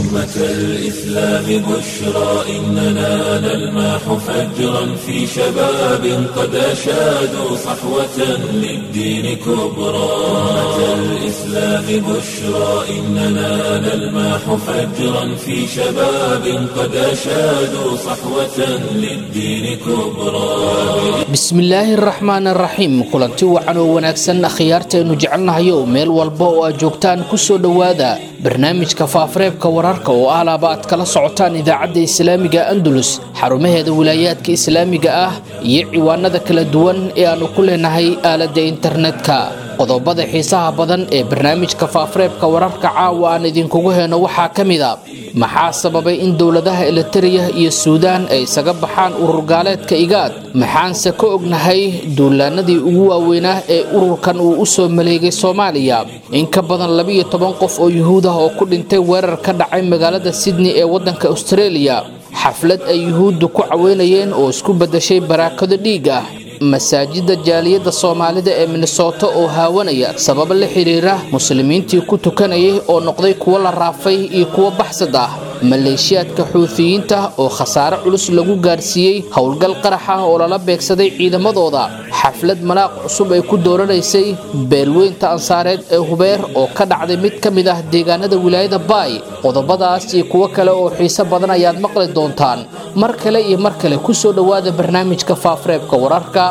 أمة الإسلام بشرى إننا نلمح فجرا في شباب قد أشادوا صحوة للدين كبرى أمة الإسلام بشرى إننا نلمح فجرا في شباب قد أشادوا صحوة للدين كبرى bismillaahi araxmaan araxiim kulanti wacan oo wanaagsan akhyaartaynu jecelnahayo meel walba oo aad joogtaan kusoo dhowaada barnaamijka faafareebka wararka oo alaaba aad kala socotaan idaacadda islaamiga andalus xarumaheeda wilaayaadka islaamiga ah iyo ciwaanada kala duwan ee aannu ku leenahay aaladda internetka qodobada xiisaha badan ee barnaamijka faafareebka wararka caawa aan idinkugu heyno waxaa ka mid a maxaa sababay in dowladaha elitariya iyo suudaan ay isaga baxaan urur gaaleedka igaad maxaanse ka ognahay duulaanadii ugu waaweynaa ee ururkan uu u soo maleegay soomaaliya in ka badan labiyo toban qof oo yuhuud ah oo ku dhintay weerar ka dhacay magaalada sydney ee waddanka australia xaflad ay yuhuuddu ku caweynayeen oo isku beddashay baraakado dhiig ah masaajidda jaaliyadda soomaalida ee minnesota oo haawanaya sababo la xidhiira muslimiintii ku tukanayay oo noqday kuwo la raafay iyo kuwo baxsad ah maleeshiyaadka xuutiyiinta oo khasaare culus lagu gaarsiiyey howlgal qarax ah oo lala beegsaday ciidamadooda xaflad malaaq cusub ay ku dooranaysay beelweynta ansaareed ee hubeer oo ka dhacday mid ka mid ah deegaanada wilaayada baay qodobadaas iyo kuwo kale oo xiiso badan ayaad maqli doontaan mar kale iyo mar kale kusoo dhowaada barnaamijka faafareebka wararka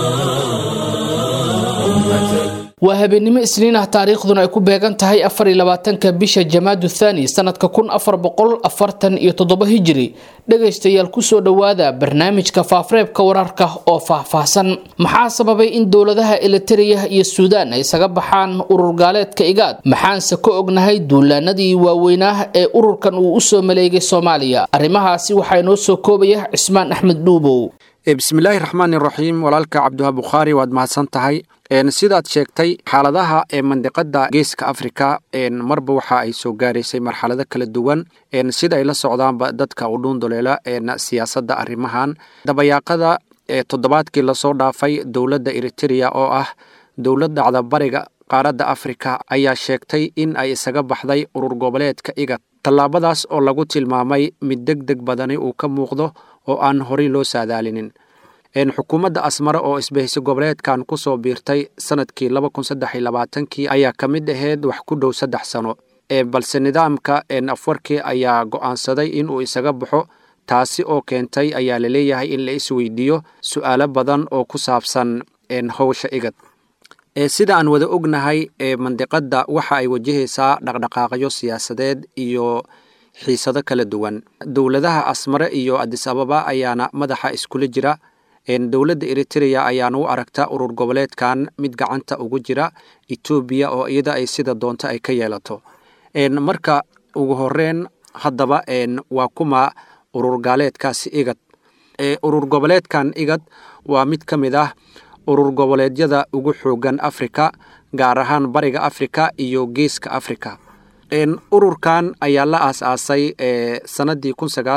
waa habeennimo isniin ah taariikhduna ay ku beegan tahay afariyabaatanka bisha jamaadu thani sanadka kun afar boqol afartan iyo toddoba hijiri dhegaystayaal kusoo dhowaada barnaamijka faafareebka wararka oo faahfaahsan maxaa sababay in dowladaha elitariya iyo suudaan ay isaga baxaan urur gaaleedka igaad maxaanse ka ognahay duulaanadii waaweynaa ee ururkan uu usoo maleegay soomaaliya arrimahaasi waxaa inoo soo koobaya cismaan axmed dhuubow bismillaahi raxmaan iraxiim walaalka cabdiwaha bukhaari waad mahadsan tahay sidaad sheegtay xaaladaha ee mandiqada geeska afrika marba waxa ay soo gaaraysay marxalado kala duwan sida ay la socdaanba dadka u dhuunduleela siyaasadda arrimahan dabayaaqada toddobaadkii lasoo dhaafay dowladda eritereya oo ah dowlad dhacda bariga qaaradda afrika ayaa sheegtay in ay isaga baxday urur goboleedka igad tallaabadaas oo lagu tilmaamay mid deg deg badani uu ka muuqdo oo aan horey loo saadaalinin xukuumadda asmare oo isbahayso goboleedkan ku soo biirtay sanadkii kii ayaa ka mid ahayd wax ku dhow saddex sano balse nidaamka afwarkii ayaa go'aansaday inuu isaga baxo taasi oo keentay ayaa laleeyahay in la isweydiiyo su'aalo badan oo ku saabsan howsha igad sida aan wada ognahay mandiqadda waxa ay wajahaysaa dhaqdhaqaaqyo siyaasadeed iyo xiisado kala duwan dowladaha asmare iyo adis ababa ayaana madaxa iskula jira dowladda eritereya ayaana u aragta urur goboleedkan mid gacanta ugu jira etoobiya oo iyada ay sida doonto ay ka yeelato marka ugu horeyn haddaba waa kuma urur gaaleedkaasi igad urur goboleedkan igad waa mid ka mid ah urur goboleedyada ugu xoogan afrika gaar ahaan bariga afrika iyo geeska afrika ururkan ayaa la aas-aasay sanadii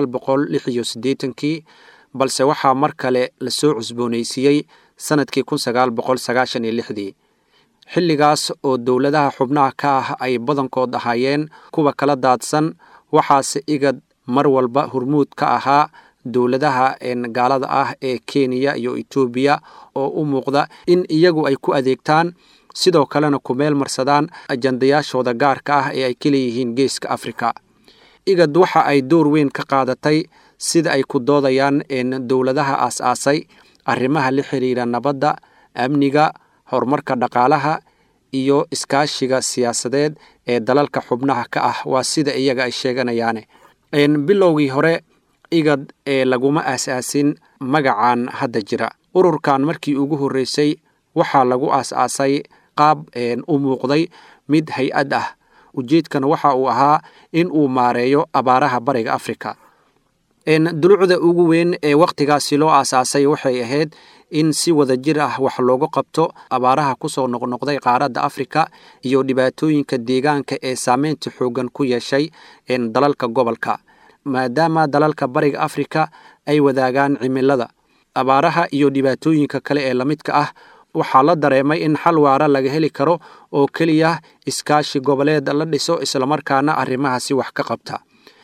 kii balse waxaa mar kale lasoo cusboonaysiiyey sanadkii dii xilligaas oo dowladaha xubnaha ka ah ay badankood ahaayeen kuwa kala daadsan waxaase igad mar walba hormuud ka ahaa dowladaha gaalada ah ee kenya iyo etoobiya oo u muuqda in iyagu ay ku adeegtaan sidoo kalena ku meel marsadaan ajandayaashooda gaarka ah ee ay ka leeyihiin geeska afrika igad waxa ay door weyn ka qaadatay sida ay ku doodayaan dowladaha aas-aasay arrimaha la xiriira nabadda amniga horumarka dhaqaalaha iyo iskaashiga siyaasadeed ee dalalka xubnaha ka ah waa sida iyaga ay sheeganayaane bilowgii hore igad ee laguma aas-aasin magacan hadda jira ururkan markii ugu horreysay waxaa lagu aas-aasay qaab u muuqday mid hay-ad ah ujeedkana waxa uu ahaa in uu maareeyo abaaraha bariga afrika dulucda ugu weyn ee wakhtigaasi loo aasaasay waxay ahayd in si wada jir ah wax loogu qabto abaaraha kusoo noqnoqday qaaradda afrika iyo dhibaatooyinka deegaanka ee saameynta xoogan ku yeeshay dalalka gobolka maadaama dalalka bariga afrika ay wadaagaan cimilada abaaraha iyo dhibaatooyinka kale ee lamidka ah waxaa la dareemay in xal waara laga heli karo oo keliya iskaashi goboleed la dhiso islamarkaana arrimahaasi wax ka qabta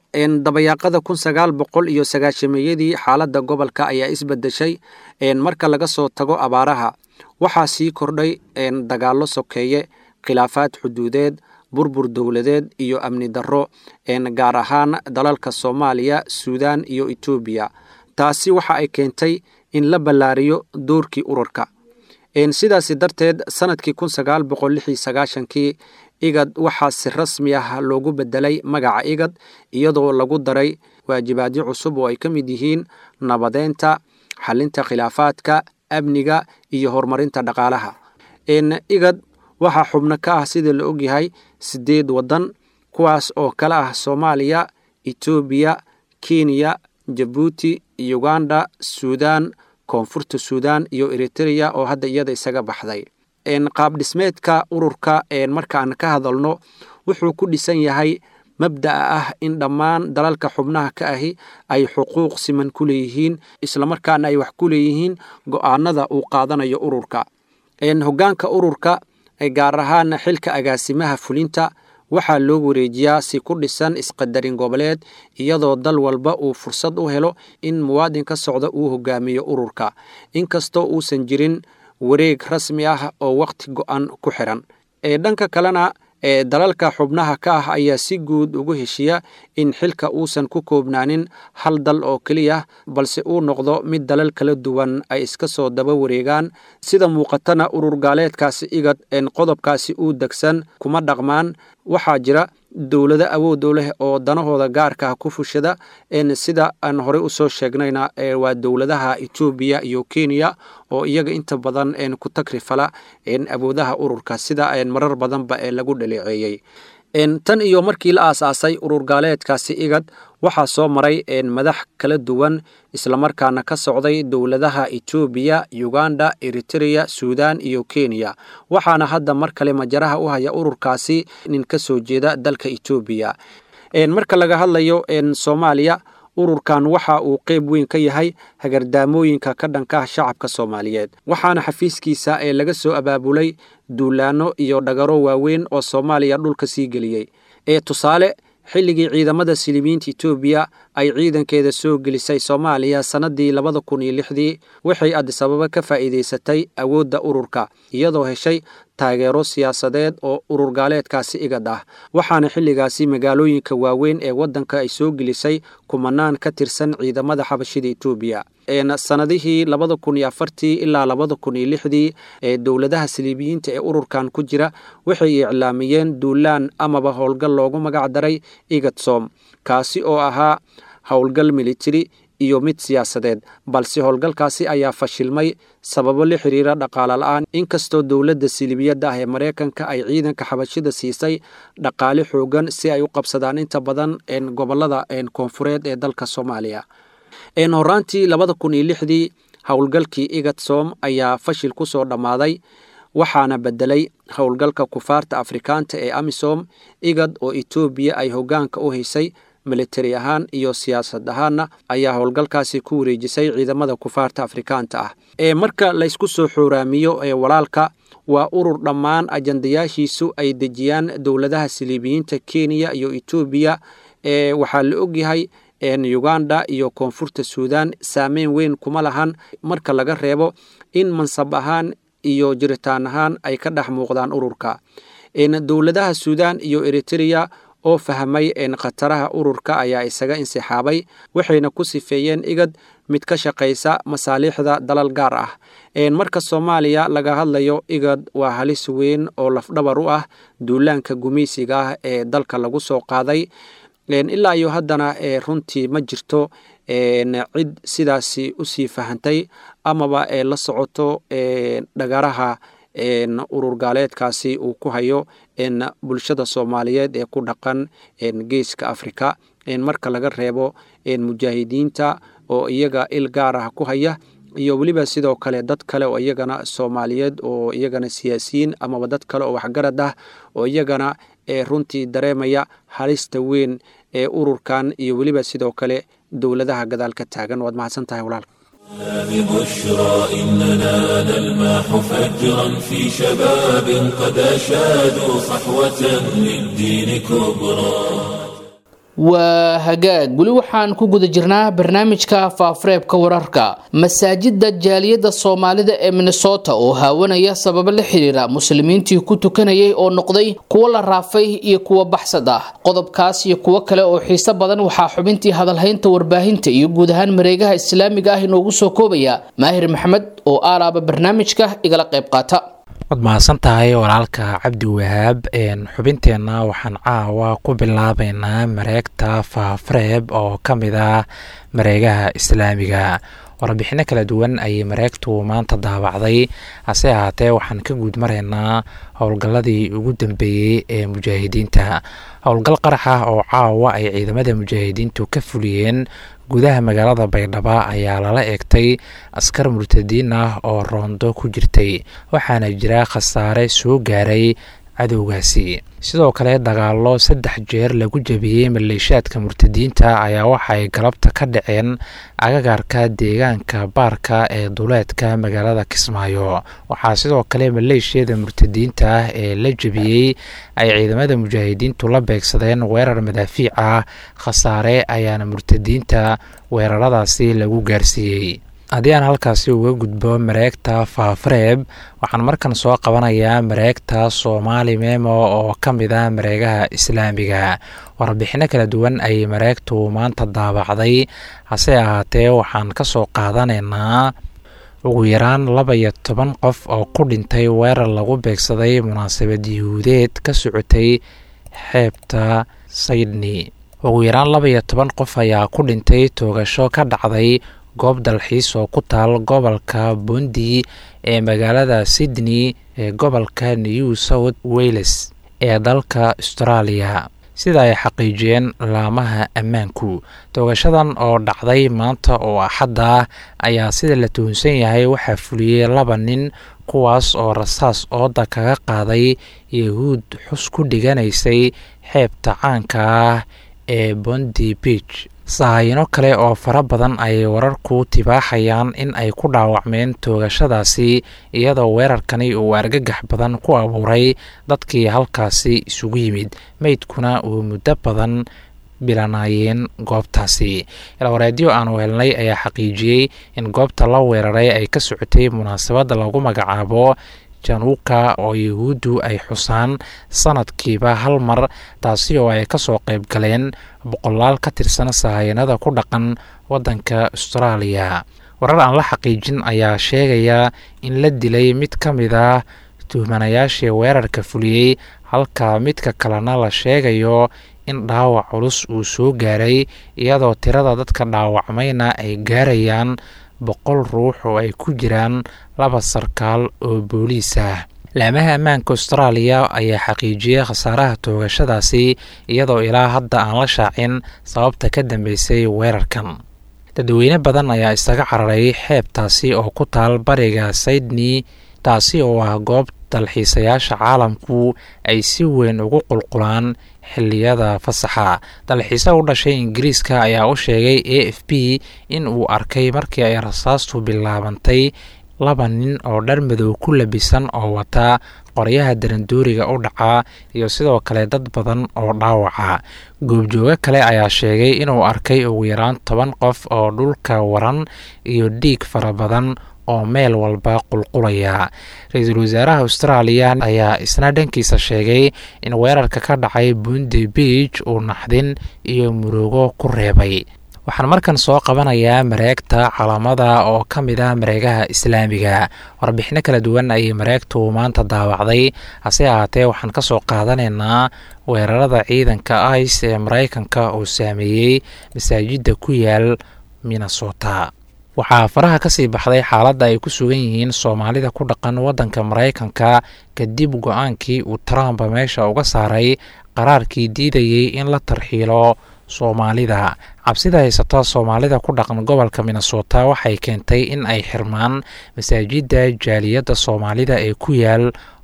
dabayaaqada kun sagaal boqol iyo sagaashameeyadii xaaladda gobolka ayaa isbedeshay marka laga soo tago abaaraha waxaa sii kordhay dagaallo sokeeye khilaafaad xuduudeed burbur dowladeed iyo amni darro gaar ahaan dalalka soomaaliya suudaan iyo etoobiya taasi waxa ay keentay in la ballaariyo doorkii ururka sidaasi darteed sanadkii kun sagaal boqol lix iyo sagaashankii igad waxaa si rasmi ah loogu bedelay magaca igad iyadoo lagu daray waajibaadyo cusub oo ay ka mid yihiin nabadeynta xalinta khilaafaadka amniga iyo horumarinta dhaqaalaha igad waxaa xubno ka ah sida la ogyahay sideed waddan kuwaas oo kala ah soomaaliya etoobiya kenya jabuuti uganda suudaan koonfurta suudaan iyo eritreya oo hadda iyada isaga baxday qaab dhismeedka ururka markaan ka hadalno wuxuu ku dhisan yahay mabda'a ah in dhammaan dalalka xubnaha ka ahi ay xuquuq siman ku leeyihiin islamarkaana ay wax ku leeyihiin go'aanada uu qaadanayo ururka hoggaanka ururka gaar ahaan xilka agaasimaha fulinta waxaa loo wareejiyaa si ku dhisan isqadarin goboleed iyadoo dal walba uu fursad u helo in muwaadin ka socda uu hogaamiyo ururka inkastoo uusan jirin wareeg rasmi ah oo wakhti go'an ku xiran dhanka kalena dalalka xubnaha ka ah ayaa si guud ugu heshiya in xilka uusan ku koobnaanin hal dal oo keliya balse uu noqdo mid dalal kala duwan ay iska soo daba wareegaan sida muuqatana urur gaaleedkaasi igad qodobkaasi uu degsan kuma dhaqmaan waxaa jira dowlado awood u leh oo danahooda gaarka ah ku fushada sida aan horey usoo sheegnayna waa dowladaha etoobiya iyo kenya oo iyaga inta badan ku tagrifala awoodaha ururka sida marar badanba ee lagu dhaleeceeyey tan iyo markii la aasaasay urur gaaleedkaasi igad waxaa soo maray madax kala duwan islamarkaana ka socday dowladaha etoobiya uganda eritreya suudaan iyo kenya waxaana hadda mar kale majaraha u haya ururkaasi nin ka soo jeeda dalka etoobiya marka laga hadlayo soomaaliya ururkan waxa uu qeyb weyn ka yahay hagardaamooyinka ka dhanka ah shacabka soomaaliyeed waxaana xafiiskiisa ee laga soo abaabulay duulaano iyo dhagaro waaweyn oo soomaaliya dhulka sii geliyey ee tusaale xilligii ciidamada silimiinta etoobiya ay ciidankeeda soo gelisay soomaaliya sannadii labada kun iyo lixdii waxay adisababa ka faa'iidaysatay awoodda ururka iyadoo heshay taageero siyaasadeed oo urur gaaleedkaasi igad ah waxaana xilligaasi magaalooyinka waaweyn ee waddanka ay soo gelisay kumanaan ka tirsan ciidamada xabashida etoobiya sannadihii labada kun iyo afartii ilaa labada kun iyo lixdii ee dowladaha siliibiyiinta ee ururkan ku jira waxay iclaamiyeen duulaan amaba howlgal loogu magac daray igadsom kaasi oo ahaa howlgal militari iyo mid siyaasadeed balse howlgalkaasi ayaa fashilmay sababo la xiriira dhaqaale la-aan inkastoo dowladda silibiyadda ah ee maraykanka ay ciidanka xabashida siisay dhaqaale xoogan si ay u qabsadaan inta badan gobolada koonfureed ee dalka soomaaliya horaantii labada kun iyo lixdii howlgalkii igadsom ayaa fashil ku soo dhammaaday waxaana bedelay howlgalka kufaarta afrikaanta ee amisom igad oo etoobiya ay hoggaanka u haysay militari ahaan iyo siyaasad ahaanna ayaa howlgalkaasi ku wareejisay ciidamada kufaarta afrikaanta ah ee marka laysku soo xooraamiyo ee walaalka waa urur dhammaan ajandayaashiisu ay dejiyaan dowladaha siliibiyiinta kenya iyo etoobiya ee waxaa la ogyahay uganda iyo koonfurta suudaan saameyn weyn kuma lahan marka laga reebo in mansab ahaan iyo jiritaan ahaan ay ka dhex muuqdaan ururka dowladaha suudaan iyo eritreya oo fahmay khataraha ururka ayaa isaga insixaabay waxayna ku sifeeyeen igad mid ka shaqaysa masaaliixda dalal gaar ah marka soomaaliya laga hadlayo igad waa halis weyn oo lafdhabar u ah duulaanka gumaysiga ah ee dalka lagu soo qaaday ilaa iyo haddana runtii ma jirto cid sidaasi usii fahantay amaba la socoto dhagaraha urur gaaleedkaasi uu ku hayo bulshada soomaaliyeed ee ku dhaqan geeska afrika marka laga reebo mujaahidiinta oo iyaga il gaar ah ku haya iyo weliba sidoo kale dad kale oo iyagana soomaaliyeed oo iyagana siyaasiyiin amaba dad kale oo waxgarad ah oo iyagana runtii dareemaya halista weyn ee ururkan iyo weliba sidoo kale dowladaha gadaal ka taagan waad mahadsan tahay walaalka ببشرى إننا نلمح فجرا في شباب قد أشادوا صحوة للدين كبرى waa hagaag weli waxaan ku guda jirnaa barnaamijka faafureebka wararka masaajida jaaliyadda soomaalida ee minnesota oo haawanaya sababo la xiriira muslimiintii ku tukanayay oo noqday kuwo la raafay iyo kuwo baxsad ah qodobkaas iyo kuwo kale oo xiiso badan waxaa xubintii hadalhaynta warbaahinta iyo guud ahaan mareegaha islaamiga ah inoogu soo koobaya maahir maxamed oo aalaaba barnaamijka igala qayb qaata waad mahadsan tahay walaalka cabdi wahaab xubinteenna waxaan caawa ku bilaabeynaa mareegta faafareeb oo ka mid ah mareegaha islaamiga warbixino kala duwan ayay mareegtu maanta daabacday hase ahaatee waxaan ka guud maraynaa howlgalladii ugu dambeeyey ee mujaahidiinta howlgal qarax ah oo caawa ay ciidamada mujaahidiintu ka fuliyeen gudaha magaalada baydhabo ayaa lala eegtay askar murtadiin ah oo roondo ku jirtay waxaana jira khasaare soo gaaray cadowgaasi sidoo kale dagaallo saddex jeer lagu jabiyey maleeshaadka murtadiinta ayaa waxaay galabta ka dhaceen agagaarka deegaanka baarka ee duleedka magaalada kismaayo waxaa sidoo kale maleeshiyada murtadiinta ah ee la jabiyey ay ciidamada mujaahidiintu la beegsadeen weerar madaafiic ah khasaare ayaana murtadiinta weeraradaasi lagu gaarsiiyey haddii aan halkaasi uga gudbo mareegta faafareeb waxaan markan soo qabanayaa mareegta soomaali memo oo ka mid ah mareegaha islaamiga warbixino kala duwan ayay mareegtu maanta daabacday hase ahaatee waxaan ka soo qaadanaynaa ugu yaraan laba iyo toban qof oo ku dhintay weerar lagu beegsaday munaasabad yuhuudeed ka socotay xeebta saydni ugu yaraan laba iyo toban qof ayaa ku dhintay toogasho ka dhacday goob dalxiis oo ku taal gobolka bundi ee magaalada sydney ee gobolka new south wales ee dalka australia sida ay xaqiijiyeen laamaha ammaanku toogashadan oo dhacday maanta oo axadda ah ayaa sida la tuhunsan yahay waxaa fuliyey laba nin kuwaas oo rasaas ooda kaga qaaday yahuud xus ku dhiganaysay xeebta caanka ah ee bondi beach sahayino kale oo fara badan ayay wararku tibaaxayaan in ay ku dhaawacmeen toogashadaasi iyadoo weerarkani uu argagax badan ku abuuray dadkii halkaasi isugu yimid meydkuna uu muddo badan bilanaayeen goobtaasi ilwareedyo aanu helnay ayaa xaqiijiyey in goobta la weeraray ay ka socotay munaasabad lagu magacaabo januuka oo yahuuddu ay xusaan sanadkiiba hal mar taasi oo ay kasoo qayb galeen boqolaal ka tirsan sahayanada ku dhaqan waddanka austraaliya warar aan la xaqiijin ayaa sheegaya in la dilay mid ka mid ah tuhmanayaashii weerarka fuliyey halka midka kalena la sheegayo in dhaawac culus uu soo gaaray iyadoo tirada dadka dhaawacmayna ay gaarayaan boqol ruux oo ay ku jiraan laba sarkaal oo booliis ah laamaha ammaanka austraaliya ayaa xaqiijiyey khasaaraha toogashadaasi iyadoo ilaa hadda aan la shaacin sababta ka dambeysay weerarkan dadweyne badan ayaa isaga cararay xeebtaasi oo ku taal bariga sydney taasi oo ah goob dalxiisayaasha caalamku ay si weyn ugu qulqulaan xilliyada fasaxa dalxiise u dhashay ingiriiska ayaa u sheegay a f b in uu arkay markii ay rasaastu bilaabantay laba nin oo dhar madow ku labisan oo wata qoryaha darandooriga u dhaca iyo sidoo kale dad badan oo dhaawaca goobjoogo kale ayaa sheegay inuu arkay ugu yaraan toban qof oo dhulka waran iyo dhiig fara badan oo meel walba qulqulaya ra-iisul wasaaraha austraaliya ayaa isna dhankiisa sheegay in weerarka ka dhacay bundi beach uu naxdin iyo murugo ku reebay waxaan markan soo qabanayaa mareegta calaamada oo ka mid ah mareegaha islaamiga warbixino kala duwan ayay mareegtu maanta daawacday hase ahaatee waxaan ka soo qaadanaynaa weerarada ciidanka ice ee maraykanka oo saameeyey masaajidda ku yaal minnesota waxaa faraha ka sii baxday xaaladda ay ku sugan yihiin soomaalida ku dhaqan waddanka maraykanka kadib go-aankii uu trump meesha uga saaray qaraarkii diidayey in la tarxiilo soomaalida cabsida haysata soomaalida ku dhaqan gobolka minnesota waxay keentay in ay xirmaan masaajidda jaaliyadda soomaalida ee ku yaal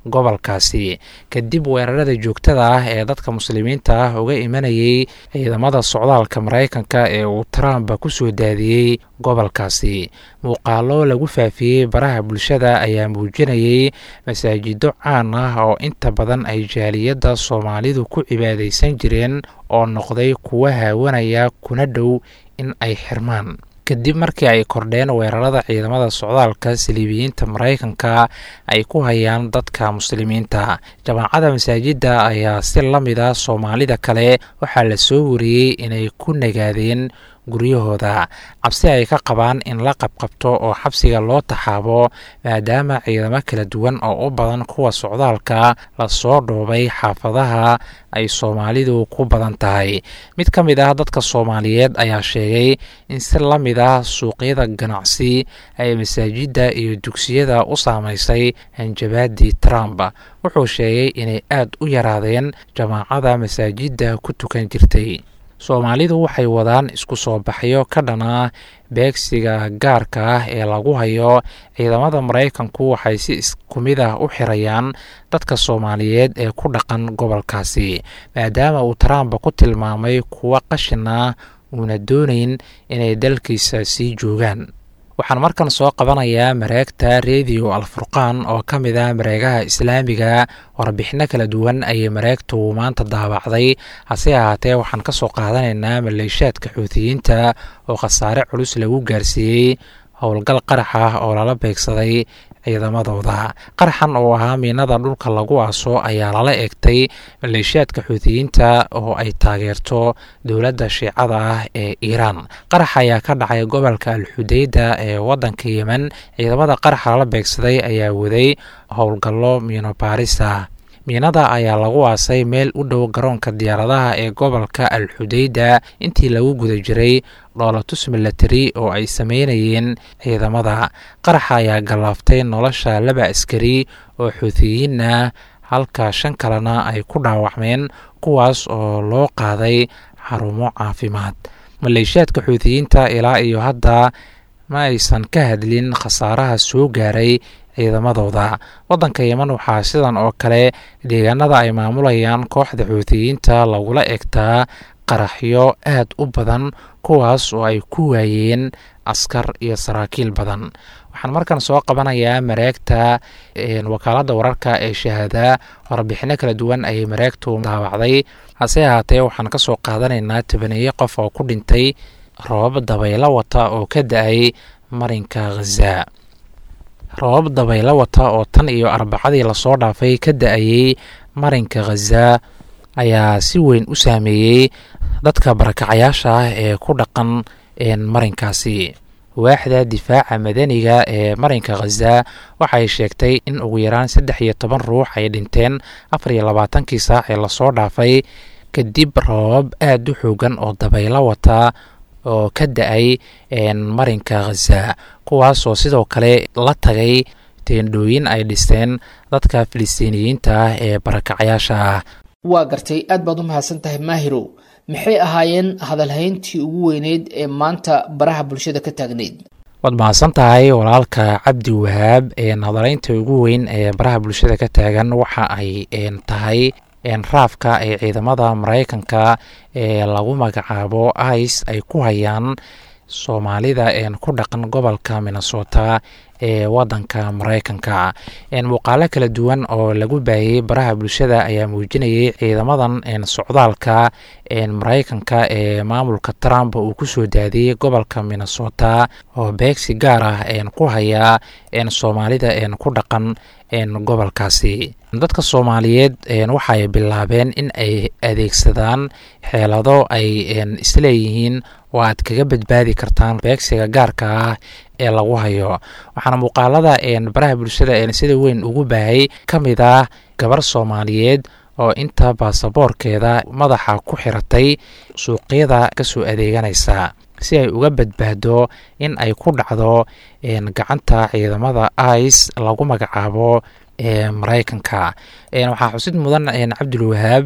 gobolkaasi kadib weerarada joogtada ah ee dadka muslimiinta ah uga imanayay ciidamada socdaalka maraykanka ee uu trump ku soo daadiyey gobolkaasi muuqaalo lagu faafiyey baraha bulshada ayaa muujinayay masaajido caan ah oo inta badan ay jaaliyadda soomaalidu ku cibaadaysan jireen oo noqday kuwa haawanaya kuna dhow in ay xirmaan kadib markii ay kordheen weerarada ciidamada socdaalka saliibiyiinta maraykanka ay ku hayaan dadka muslimiinta jamaacada masaajidda ayaa si la mida soomaalida kale waxaa la soo wariyey inay ku nagaadeen guryahooda cabsi ay ka qabaan in la qabqabto oo xabsiga loo taxaabo maadaama ciidamo kala duwan oo u badan kuwa socdaalka lasoo dhoobay xaafadaha ay soomaalidu ku badan tahay mid ka mid ah dadka soomaaliyeed ayaa sheegay in si la mid ah suuqyada ganacsi ay masaajidda iyo dugsiyada u saamaysay hanjabaadii trump wuxuu sheegay inay aad u yaraadeen jamaacada masaajidda ku tukan jirtay soomaalidu waxay wadaan isku soo baxyo ka dhana beegsiga gaarka ah ee lagu hayo ciidamada maraykanku waxay si isku mid ah u xirayaan dadka soomaaliyeed ee ku dhaqan gobolkaasi maadaama uu trump ku tilmaamay kuwa qashin ah uuna doonayn inay dalkiisa sii joogaan waxaan markan soo qabanayaa mareegta rediyo alfurqaan oo ka mid ah mareegaha islaamiga warbixino kala duwan ayay mareegtu maanta daabacday hase ahaatee waxaan ka soo qaadanaynaa maleeshaadka xuutiyiinta oo khasaare culus lagu gaarsiiyey howlgal qarax ah oo lala beegsaday ciidamadooda qaraxan oo ahaa miinada dhulka lagu aaso ayaa lala egtay maleeshiyaadka xuutiyiinta oo ay taageerto dowladda shiicada ah ee iiraan qarax ayaa ka dhacay gobolka alxudeyda ee waddanka yemen ciidamada qaraxa lala beegsaday ayaa waday howlgallo miinobaarisa miinada ayaa lagu aasay meel u dhow garoonka diyaaradaha ee gobolka alxudeyda intii lagu guda jiray dhoolatus milatari oo ay sameynayeen ciidamada qaraxa ayaa gallaaftay nolosha laba askari oo xuutiyiin ah halka shan kalena ay ku dhaawacmeen kuwaas oo loo qaaday xarumo caafimaad maleeshiyaadka xuutiyiinta ilaa iyo hadda ma aysan ka hadlin khasaaraha soo gaaray ciidamadooda waddanka yeman waxaa sidan oo kale deegaanada ay maamulayaan kooxda xuutiyiinta lagula egtaa qaraxyo aad u badan kuwaas oo ay ku waayeen askar iyo saraakiil badan waxaan markan soo qabanayaa mareegta wakaaladda wararka ee shahaada warbixino kala duwan ayay mareegtu daawacday hase ahaatee waxaan ka soo qaadanaynaa tobaneeye qof oo ku dhintay roobab dabaylo wata oo ka da-ay marinka khaza roobab dabaylo wata oo tan iyo arbacadii lasoo dhaafay ka da-ayey marinka khaza ayaa si weyn u saameeyey dadka barakacayaasha ah ee ku dhaqan marinkaasi waaxda difaaca madaniga ee marinka khaza waxay sheegtay in ugu yaraan saddex iyo toban ruux ay dhinteen afar iyo labaatankii saac ee lasoo dhaafay kadib roobab aada u xoogan oo dabaylo wata oo ka da-ay marinka khaza kuwaasoo sidoo kale la tagay teendhooyin ay dhisteen dadka filistiiniyiinta ah ee barakacayaasha ah waa gartay aad baad u mahadsan tahay maahirow maxay ahaayeen hadalhayntii ugu weyneyd ee maanta baraha bulshada ka taagneyd waad mahadsan tahay walaalka cabdi wahaab hadalaynta ugu weyn ee baraha bulshada ka taagan waxa ay tahay raafka ee ciidamada maraykanka ee lagu magacaabo ice ay ku hayaan soomaalida ku dhaqan gobolka minnesota ee wadanka maraykanka muuqaalo kala duwan oo lagu baahiyey baraha bulshada ayaa muujinayay ciidamadan socdaalka maraykanka ee maamulka trump uu kusoo daadiyey gobolka minnesota oo beegsi gaar ah ku haya soomaalida ku dhaqan gobolkaasi dadka soomaaliyeed waxay bilaabeen in ay adeegsadaan xeelado ay isleeyihiin oo aad kaga badbaadi kartaan beegsiga gaarka ah ee lagu hayo waxaana muuqaalada baraha bulshada sida weyn ugu baahay ka mid ah gabar soomaaliyeed oo inta baasaboorkeeda madaxa ku xiratay suuqyada kasoo adeeganaysa si ay uga badbaado in ay ku dhacdo gacanta ciidamada ice lagu magacaabo ee maraykanka waxaa xusid mudan cabdulwahaab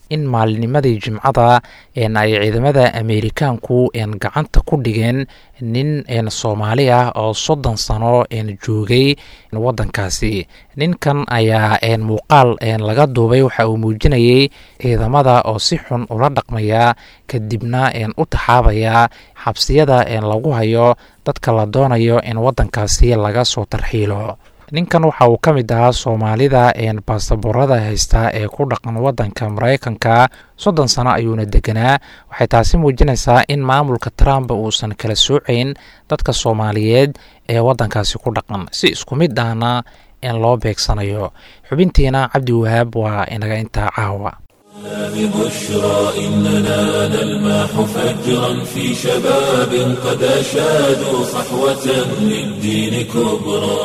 in maalinimadii jimcada ay ciidamada ameerikaanku gacanta ku dhigeen nin soomaali ah oo soddon sano joogay wadankaasi ninkan ayaa muuqaal laga duubay waxa uu muujinayay ciidamada oo si xun ula dhaqmaya kadibna u taxaabaya xabsiyada lagu hayo dadka la doonayo in wadankaasi laga soo tarxiilo ninkan waxa uu ka mid ahaa soomaalida baasaboorada haysta ee ku dhaqan wadanka maraykanka soddon sano ayuuna deganaa waxay taasi muujinaysaa in maamulka trump uusan kala soocayn dadka soomaaliyeed ee wadankaasi ku dhaqan si isku mid ahna in loo beegsanayo xubintiina cabdi wahaab waa inaga intaa caawa ببشرى إننا نلمح فجرا في شباب قد أشادوا صحوة للدين كبرى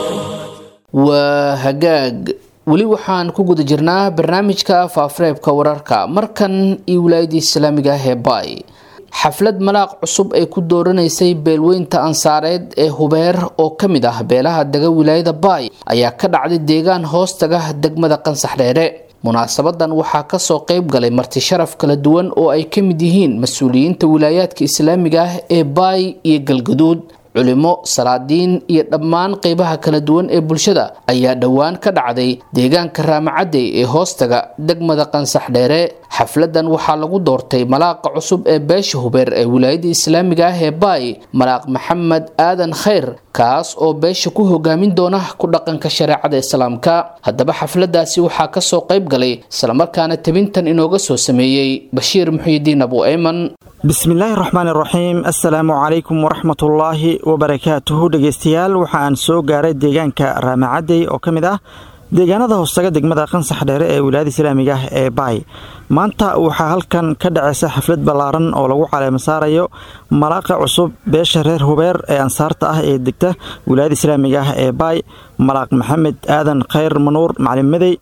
waa hagaag weli waxaan ku guda jirnaa barnaamijka faafareebka wararka markan iyo wilaayadii islaamiga ah ee baay xaflad malaaq cusub ay ku dooranaysay beelweynta ansaareed ee hubeer oo ka mid ah beelaha dega wilaayada baay ayaa ka dhacday deegaan hoostaga degmada qansax dheere munaasabadan waxaa kasoo qeyb galay marti sharaf kala duwan oo ay ka mid yihiin mas-uuliyiinta wilaayaadka islaamiga ah ee baay iyo galgaduud culimo salaadiin iyo dhammaan qeybaha kala duwan ee bulshada ayaa dhowaan ka dhacday deegaanka raamacadey ee hoostaga degmada qansax dheere xafladan waxaa lagu doortay malaaqa cusub ee beesha hubeer ee wilaayada islaamiga ah ee baay malaaq maxamed aadan khayr kaas oo beesha ku hogaamin doona ku dhaqanka shareecada islaamka haddaba xafladaasi waxaa kasoo qeyb galay islamarkaana tabintan inooga soo sameeyey bashiir muxiidiin abu ayman bismillaahi raxmaan iraxiim assalaamu calaykum waraxmatullaahi wabarakaatuhu dhegeystayaal waxaan soo gaaray deegaanka raamacadey oo ka mid ah deegaanada hoostaga degmada qansax dheere ee wilaayada islaamiga ah ee baay maanta waxaa halkan ka dhacaysa xaflad ballaaran oo lagu caleema saarayo malaaqa cusub beesha reer hubeer ee ansaarta ah ee degta wilaayada islaamiga ah ee baay malaaq maxamed aadan khayr manuur macalin madey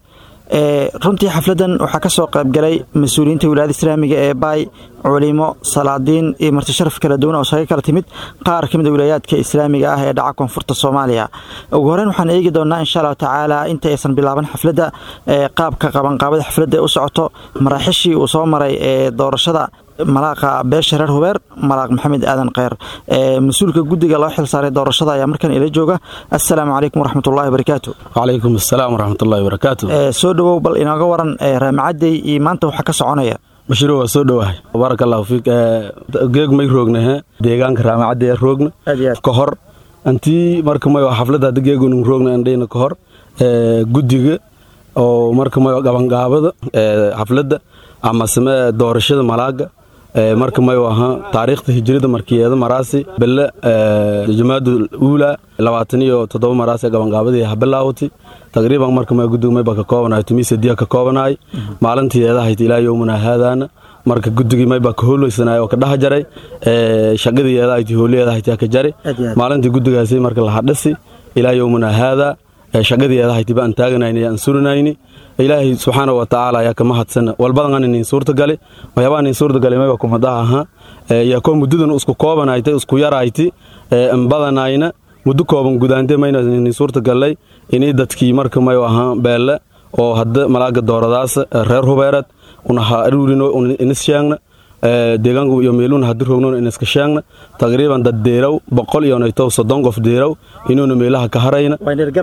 runtii xafladan waxaa kasoo qaybgalay mas-uuliyiinta wilaayada islaamiga ee baay culimo salaadiin iyo martisharaf kala duwan oo isaga kala timid qaar ka mid a wilaayaadka islaamiga ah ee dhaca koonfurta soomaaliya ugu horeyn waxaan eegi doonaa insha allahu tacaala inta aysan bilaaban xafladda qaabka qabanqaabada xafladda ee u socoto maraaxishii uu soo maray ee doorashada malaaqa beesha reer hubeer malaaq maxamed aadan kheyr mas-uulka guddiga loo xil saaray doorashada ayaa markan ila jooga assalaamu calaykum waraxmatullahi wabarakaatu wacalaykum assalaam waraxmatullahi wabarakaatu soo dhowow bal inooga waran raamacadey iyo maanta waxaa ka soconaya bashiiro waa soo dhowahay baaraka allahu fiik geeg may roognahe deegaanka raamacadee roogna ka hor antii marka mayo xafladda hadda geegun roogna andhayna ka hor guddiga oo marka mayo gabangaabada xafladda ama same doorashada malaaga marka mayu ahaa taariikhda hijrada markiyeeda maraasi belle jamaadu uula labaatan iyo toddoba maraasi gabangaabadii habilaawati taqriiban marka may guddiga mayba ka koobanahay tumiisadiya ka koobanahay maalintiyeeda hayti ilaa yowmuna haadaana marka guddigii mayba ka hooleysanay oo ka dhaha jaray shaqadiyeeda hayti hooliyeeda hayti ka jari maalintii guddigaasi marka la hadhasi ilaa yowmuna haadaa shaqadiyeeda hayti ba aan taaganayni aan surinayni ilaahay subxaana wa tacaala ayaa kama hadsana walbadan nin suurtagali waxyaabaa nin suurtagali mayba kumadaha ahaa yaa koo muddadan isku koobanayti isku yarayti badanayna muddo kooban gudaante mayna nin suurtagallay inii dadkii marka mayu ahaa beelle oo hadda malaaga dooradaas reer hubeereed unaha aruurino inis sheegna deegaanku iyo meeluuna haddi roognon iniska sheegna taqriiban dad deeraw boqol iyo naytow soddon qof deeraw inuuna meelaha ka harayna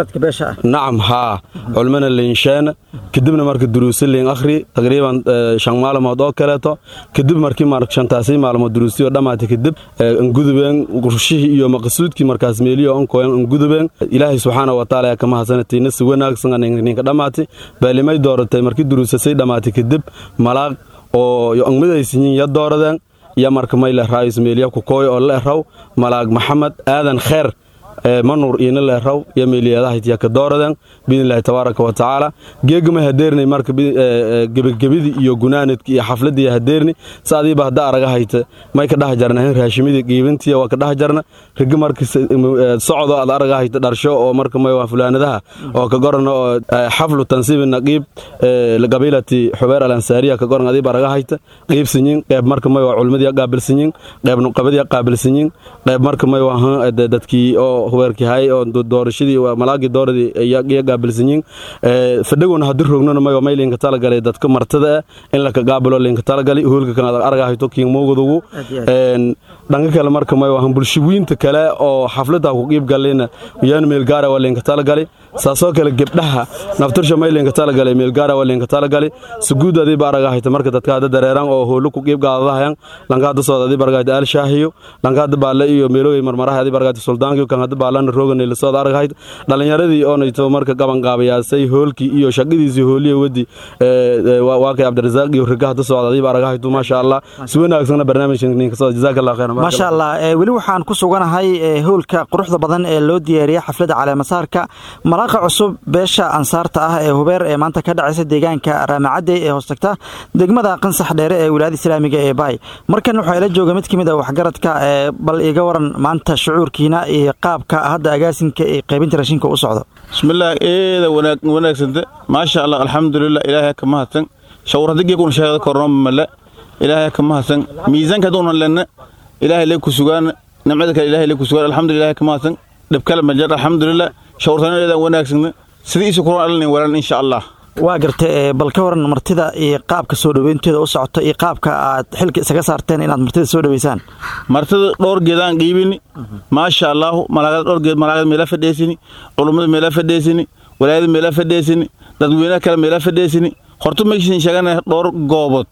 nacam haa culmana liinsheena kadibna marka duruusi liin akhri taqriiban shan maalmood oo kaleeto kadib markii mar shantaasi maalmood duruusiyo dhammaatay kadib angudubeen rushihii iyo maqsuudkii markaas meeliyo onkoyan angudubeen ilaahay subxaana wa taala kama hasanatayna si wanaagsan ninka dhammaatay baalimay dooratay markii duruusasay dhammaatay kadib malaaq oo yo angmadaysiyin ya dooradeen iyo marka mayle raayis meeliya ku kooy oo leeraw malaag maxamed aadan kheer manuur iina leeraw iyo meeliyadahayti ka dooradeen biidnillahi tabaaraka wa tacaala geegama hadeernay marka gebagabidii iyo gunaanadkii iyo xafladii hadeerni saadiiba hadda araga hayta may ka dhaha jarna hin raashimidii qiibintiya waa ka dhaha jarna rigi marka socdo aad araga hayta dharsho oo marka may waa fulaanadaha oo ka gorana oo xaflu tansiibi naqiib qabiilati xubeer al ansaariya ka goran adiiba araga hayta qiibsinyin qeyb marka may waa culmadii qaabilsinyin qeyb nuqabadii qaabilsinyin qeyb marka may waa dadkii oo hubeerkii hay oo doorashadii malaagii dooradii iyo gaabilsanyin fadhagona haddii roognona mayo may linka talagalay dadka martada ah in laka gaabilo linka talagali hoolka kan adag argahayto kiin moogadugu dhanka kale marka mayo ahan bulshawiinta kale oo xafladda ku qiib galina yaan meel gaara waa linka talagali saasoo kale gebdhaha naftirsha may linka talagalay meel gaara waa linka talagali suguud adii ba aragahayta marka dadka hadda dareeran oo hoolo ku qiib gaadadahayan lanka hadda sooda adii baragahayta alshaahiyo lanka hadda baale iyo meelogay marmaraha adii baragahayta suldaankiyo kan hadda baalana roogana la sooda aragahayta dhalinyaradii oonayto marka gaban gaabayaasay hoolkii iyo shaqadiisii hooliya wadi waakay cabdirasaaq iyo riga hadda socda adii ba aragahaytu maasha allah si wanaagsana barnaamijkan ninka soo jazaaka allah khayran maasha allah weli waxaan ku suganahay hoolka quruxda badan ee loo diyaariyey xafladda caleemasaarka malaaqa cusub beesha ansaarta ah ee hubeer ee maanta ka dhacaysa deegaanka raamacadey ee hoostagta degmada qansax dheere ee wilaayada islaamiga ee baay markan waxaa ila jooga mid ka mid a waxgaradka bal iga waran maanta shucuurkiina iyo qaabka hadda agaasinka ee qaybinta raashinka u socdo bismillaah eeda wanaagsanta maasha allah alxamdulilah ilaahay ka mahadsan shawradigiikuna sheegada kornooma male ilaahay ka mahadsan miisaanka haduuna lenna ilaahay lee ku sugaan nimcada kale ilaahay lee ku sugaan alxamdulilah ka mahadsan dhibkale majar alxamdulilah shawrtanadeedan wanaagsana sidii isu kuran alnin walan insha allah waa gartay bal ka waran martida iyo qaabka soo dhoweynteeda u socoto iyo qaabka aad xilka isaga saarteen inaad martida soo dhoweysaan martida dhowr geedaan qiibini maasha allaahu malaagada dhowr geed malaagada meela fadheesini culummada meela fadheesini walaayada meela fadheesini dadweynaha kale meela fadheesini horta maysan sheegana dhowr goobood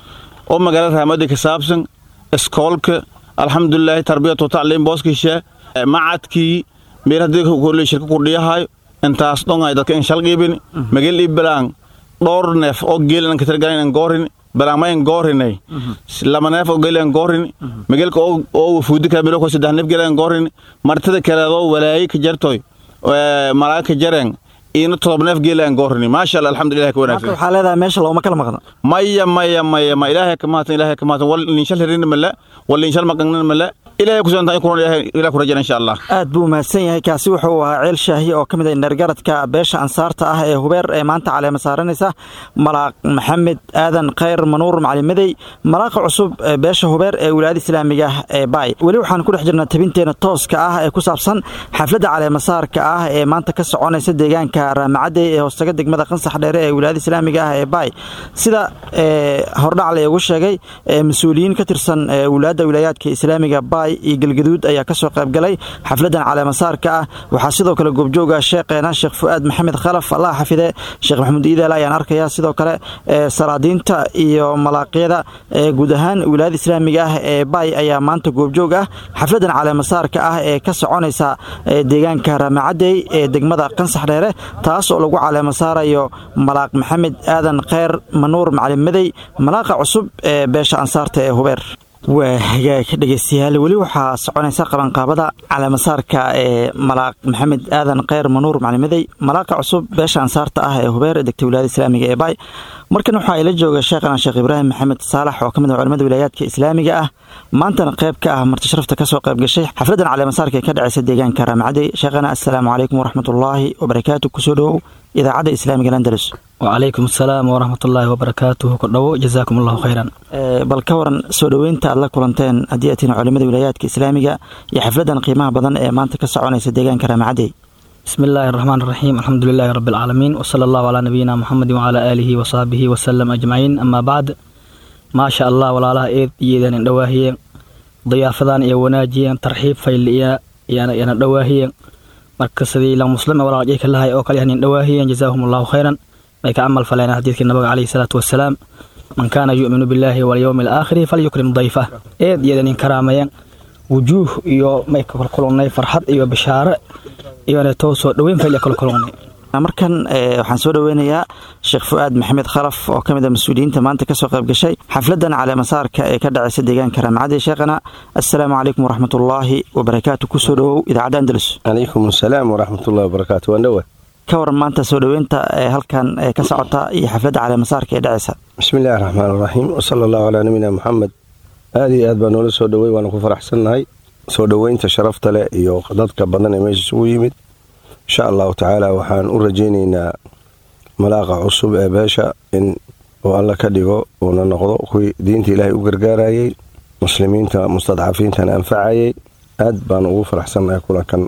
oo magaalada raamada ka saabsan iskoolka alxamdulilaahi tarbiyatu tacliim booskisha macadkii meel haddii kolle shirka kudhiyahayo intaas dhongay dadka in shal qiibini magel ii bilaan dhowr neef oo geelan an katargalan an goorini bilaangma in goorinay lama neef oo geeli an goorini magelka oo wafuudi kala milo ko saddex neef geeli an goorini martida kaleedoo walaayi ka jartoy malaaga ka jareen iina todob neef geeli an goorini maasha allah alxamdulilah ka wanaagsan waxaa leedahay meesha looma kala maqno maya maya maya ma ilaahay ka mahadsan ilaahay ka mahadsan wal linshal hirin mala wal linshal maqangnan mala ilaahay ku santaa kuran ilaahay ku rajana insha allah aad buu mahadsan yahay kaasi wuxuu ahaa ceel shaahi oo ka mid ah indhargaradka beesha ansaarta ah ee hubeer ee maanta caleema saaranaysa malaaq maxamed aadan khayr manuur macalimadey malaaqa cusub ee beesha hubeer ee wilaayada islaamiga ah ee baay weli waxaan ku dhex jirnaa tabinteena tooska ah ee ku saabsan xafladda caleemasaarka ah ee maanta ka soconaysa deegaanka raamacadey ee hoostaga degmada qansax dheere ee wilaayada islaamiga ah ee baay sida hordhac laygu sheegay mas-uuliyiin ka tirsan wilaayadda wilaayaadka islaamiga baay iyo galgaduud ayaa ka soo qaybgalay xafladdan caleemasaarka ah waxaa sidoo kale goobjooga sheekheena sheekh fu'aad maxamed khalaf allah xafide sheekh maxamuud iidaal ayaan arkayaa sidoo kale salaadiinta iyo malaaqyada guud ahaan wilaayada islaamiga ah ee baay ayaa maanta goobjoog ah xafladdan caleemasaarka ah ee ka soconaysa deegaanka raamacadey ee degmada qansax dheere taas oo lagu caleemasaarayo malaaq maxamed aadan kheyr manuur macalimadey malaaqa cusub ee beesha ansaarta ee hubeer waa hagaag dhegeystayaal weli waxaa soconaysa qabanqaabada caleemasaarka ee malaaq maxamed aadan kheyr manuur macalimadey malaaqa cusub beesha ansaarta ah ee hubeer ee degta wilaayada islaamiga ee baay markan waxaa ila jooga sheekhana sheekh ibraahim maxamed saalax oo ka mid ah culamada wilaayaadka islaamiga ah maantana qayb ka ah marti sharafta ka soo qayb gashay xafladdan caleemasaarka ee ka dhacaysa deegaanka raamacadey sheekhana assalaamu calaykum waraxmatullaahi wabarakaatu kusoo dhowow idaacadda islaamiga landalus wacalaykum asalaam waraxmatullaahi wabarakaatuhu ku dhowo jazaakum allahu khayran bal ka waran soo dhoweynta aad la kulanteen haddii aad tihin culimada wilaayaadka islaamiga iyo xafladdan qiimaha badan ee maanta ka soconaysa deegaanka raamacadey bismi illaahi araxmaan araxiim alxamdu lilaahi rabbi alcaalamiin wasala allahu calaa nabiyina muxamedi wacalaa aalihi wasaabihi wasalam ajmaciin amaa bacd maasha allah walaalaha eed iyoedan indhawaahiyeen diyaafadan iyo wanaajiyeen tarxiib fayliya yana dhawaahiyeen marka sidii la muslime walaalajayka lahay oo kale yanin dhawaahiyeen jazaahum allahu khayran bay ka camal faleen xadiidkii nabiga calayhi salaatu wasalaam man kaana yu'minu billaahi walyowmi alaakhiri falyukrim dayfa eed iyodan inkaraamayeen wujuuh iyo may kalkulunay farxad iyo bishaare iyona too soo dhoweyn fayliya kalkulunay markan waxaan soo dhoweynayaa sheekh fu'aad maxamed khalaf oo ka mid a mas-uuliyiinta maanta ka soo qayb gashay xafladdan caleemasaarka ee ka dhacaysa deegaanka raamacadey sheekhana assalaamu calaykum waraxmatullaahi wabarakaatu kusoo dhowow idaacadda andalus calaykum asalaam waraxmatullahi wabarakaatu waan dhowa ka waran maanta soo dhoweynta ee halkan ee ka socota iyo xafladda caleemasaarka ee dhacaysa bismi illaahi raxmaan araxiim wasala allahu calaa nabiyina moxamed aad iyo aad baa noola soo dhowey waana ku faraxsannahay soo dhoweynta sharafta leh iyo dadka badan ee meesha isugu yimid insha allahu tacaala waxaan u rajaynaynaa malaaqa cusub ee beesha in uu alla ka dhigo uuna noqdo kuwii diinta ilaahay u gargaarayey muslimiinta mustadcafiintana anfacayay aad baan ugu faraxsannahay kulankan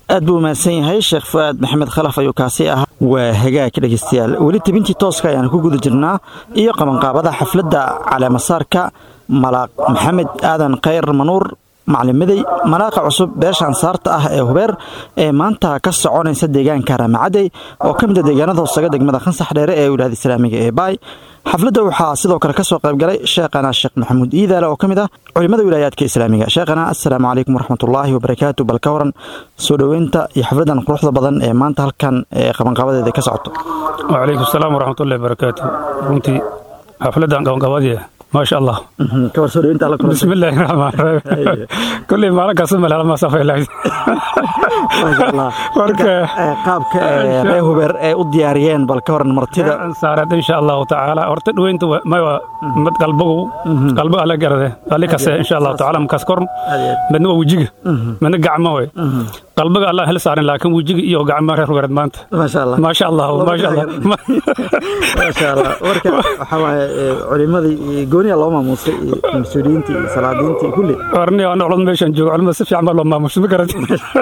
aad buu mahadsan yahay sheekh fu'aad maxamed khalaf ayuu kaasi ahaa waa hagaag dhegeystayaal weli tebintii tooska ayaan ku guda jirnaa iyo qabanqaabada xafladda caleemasaarka malaaq maxamed aadan khayr manuur maclimadey malaaqa cusub beesha ansaarta ah ee hubeer ee maanta ka soconaysa deegaanka raamacadey oo ka mid a deegaanada hoosaga degmada khansax dheere ee wilaayada islaamiga ee baay xafladda waxaa sidoo kale ka soo qaybgalay sheekhana sheekh maxamuud iidaale oo ka mid ah culimmada wilaayaadka islaamiga sheekhana assalaamu calaykum waraxmatullaahi wabarakaatu bal ka waran soo dhoweynta iyo xafladdan quruxda badan ee maanta halkan ee qabanqabadeeda ka socoto wacalaykum asalaam waraxmatullahi wabarakaatu runtii xafladdan qabanqabadii maasha allah kawar soo dhoweynta alla kula بسم الله الرحمن الرحيم كل ما لك اسم على ما صفى الله marka qaabka ee reer hubeer ay u diyaariyeen bal ka waran martida saarat insha allahu tacaala horta dhaweynta ma mad qalbigu qalbiga ala garade ali kase insha allahu tacaala makas korn midna waa wejiga midna gacmo way qalbiga allah hel saaran laakiin wejiga iyo gacmo reer hubeered maanta maasha allah maasha allah maasha allah maasha allah marka waxaa waaye culimadii iyo gooniya loo maamuusay iyo mas-uuliyiintii iyo salaadiintii iyo kulli warni aan culad meeshan joogo culmada si fiican baa loo maamushay ma garat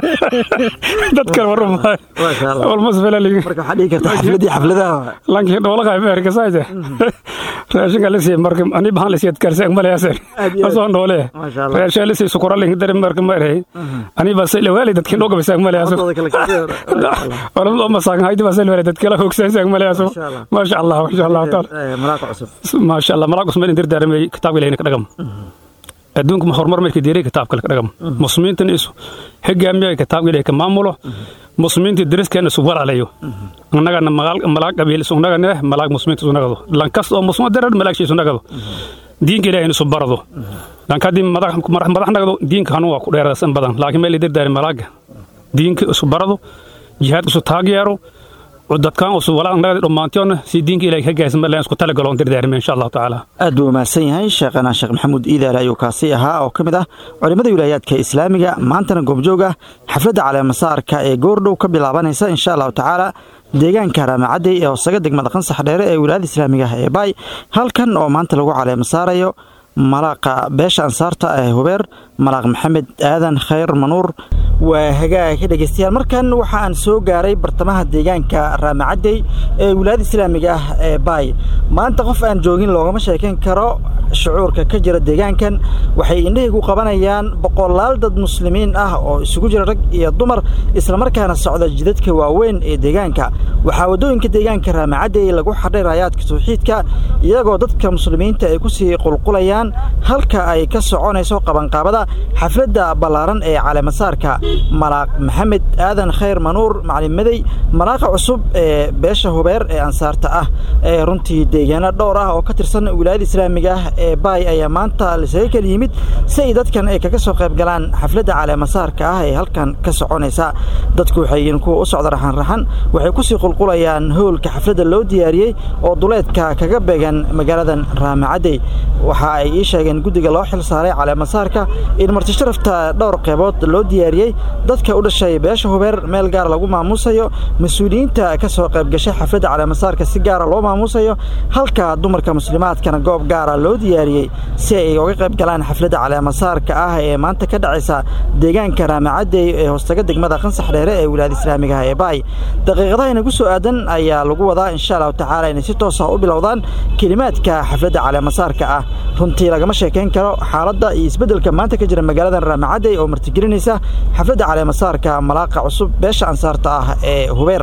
dadkan waru maayo maasha allah walmas felaliga marka waxaa dhigi karta xafladii xafladaha lankii dhoolaha amerika saayde raashinka lisi marka ani bahan lisi adkarsi agmalayase asoo noole Masha Allah. raashin lisi sukura linki dari marka ma erey ani ba say lawali dadkii dhooga bisa agmalayase Wadada kale kacsiya. wala oo masaagan haydi ba say lawali dadkii la hoogsan agmalayase Masha Allah. masha Allah masha Allah taala Eh, malaaqa cusub masha Allah malaak usman indir daarmay kitaabka ilaahay ka dhagam adduunka ma horumar markii diiray kitaabka ka dhagam muslimiintan isu hogaamiya kitaabka ilaahay ka maamulo muslimiinta dariskeenna isu walaalayo annagana malaag qabiil isu nagane malaag muslimiinta isu nagado lankas oo muslima darar malaag isu nagado diinka ilaahay isu barado lanka haddii madax madax nagado diinka hanuun waa ku dheeraadsan badan laakiin meel idir daari malaaga diinka isu barado jihaadka isu taageero dadkan usu walaa nagadi dhammaantoona si diinka ilaahay ka gaarsan ma isku talagalo on dirdaarime insha allahu tacaala aad buu mahadsan yahay sheekhana sheekh maxamuud iidaale ayuu kaasi ahaa oo ka mid ah culimmada wilaayaadka islaamiga maantana goobjoog ah xafladda caleemasaarka ee goordhow ka bilaabanaysa insha allahu tacaala deegaanka raamacadey ee hoosaga degmada qansax dheere ee wilaayada islaamiga ah ee baay halkan oo maanta lagu caleemasaarayo malaaqa beesha ansaarta ee hubeer malaaq maxamed aadan khayr manuur waa hagaag dhegeystayaal markan waxa aan soo gaaray bartamaha deegaanka raamacadey ee wilaayada islaamiga ah ee baay maanta qof aan joogin loogama sheekayn karo shucuurka ka jira deegaankan waxay indhahaygu qabanayaan boqolaal dad muslimiin ah oo isugu jira rag iyo dumar islamarkaana socda jidadka waaweyn ee deegaanka waxaa waddooyinka deegaanka raamacadey lagu xadhay raayaadka tawxiidka iyagoo dadka muslimiinta ay kusii qulqulayaan halka ay ka soconayso qabanqaabada xafladda ballaaran ee caleemasaarka malaaq maxamed aadan khayr manuur maclimadey malaaqa cusub ee beesha hubeer ee ansaarta ah ee runtii deegaano dhowr ah oo ka tirsan wilaayada islaamiga ah ee baay ayaa maanta lisaga kala yimid si ay dadkan ay kaga soo qayb galaan xafladda caleemasaarka ah ee halkan ka soconaysa dadku waxay yihiin kuwa u socda raxanraxan waxay kusii qulqulayaan howlka xafladda loo diyaariyey oo duleedka kaga beegan magaaladan raamacadey waxa ay ii sheegeen guddiga loo xil saaray caleemasaarka in martisharafta dhowr qeybood loo diyaariyey dadka u dhashay beesha hubeer meel gaar lagu maamuusayo mas-uuliyiinta ka soo qayb gashay xafladda caleemasaarka si gaara loo maamuusayo halka dumarka muslimaadkana goob gaara loo diyaariyey si ay uga qayb galaan xafladda caleemasaarka ah ee maanta ka dhacaysa deegaanka raamacadey ee hoostaga degmada qansax dheere ee wilaayada islaamiga ah ee baay daqiiqadaha inagu soo aadan ayaa lagu wadaa insha allahu tacaala inay si toos ah u bilowdaan kelimaadka xafladda caleemasaarka ah runtii lagama sheekayn karo xaaladda iyo isbeddelka maanta ka jira magaaladan raamacadey oo martigelinaysa xafladda caleemasaarka malaaqa cusub beesha ansaarta ah ee hubeer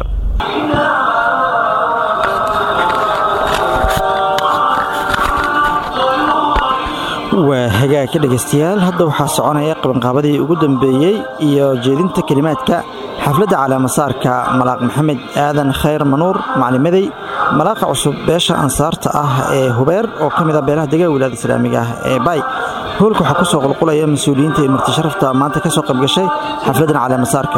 waa hagaag ka dhegaystayaal hadda waxaa soconaya qabanqaabadii ugu dambeeyey iyo jeedinta kelimaadka xafladda caleemasaarka malaaq maxamed aadan khayr manuur maclimadey malaaqa cusub beesha ansaarta ah ee hubeer oo ka mid ah beelaha dega wilaayada islaamiga ah ee baay howlka waxaa ku soo qulqulaya mas-uuliyiinta iyo martisharafta maanta ka soo qayb gashay xafladdan caleemasaarka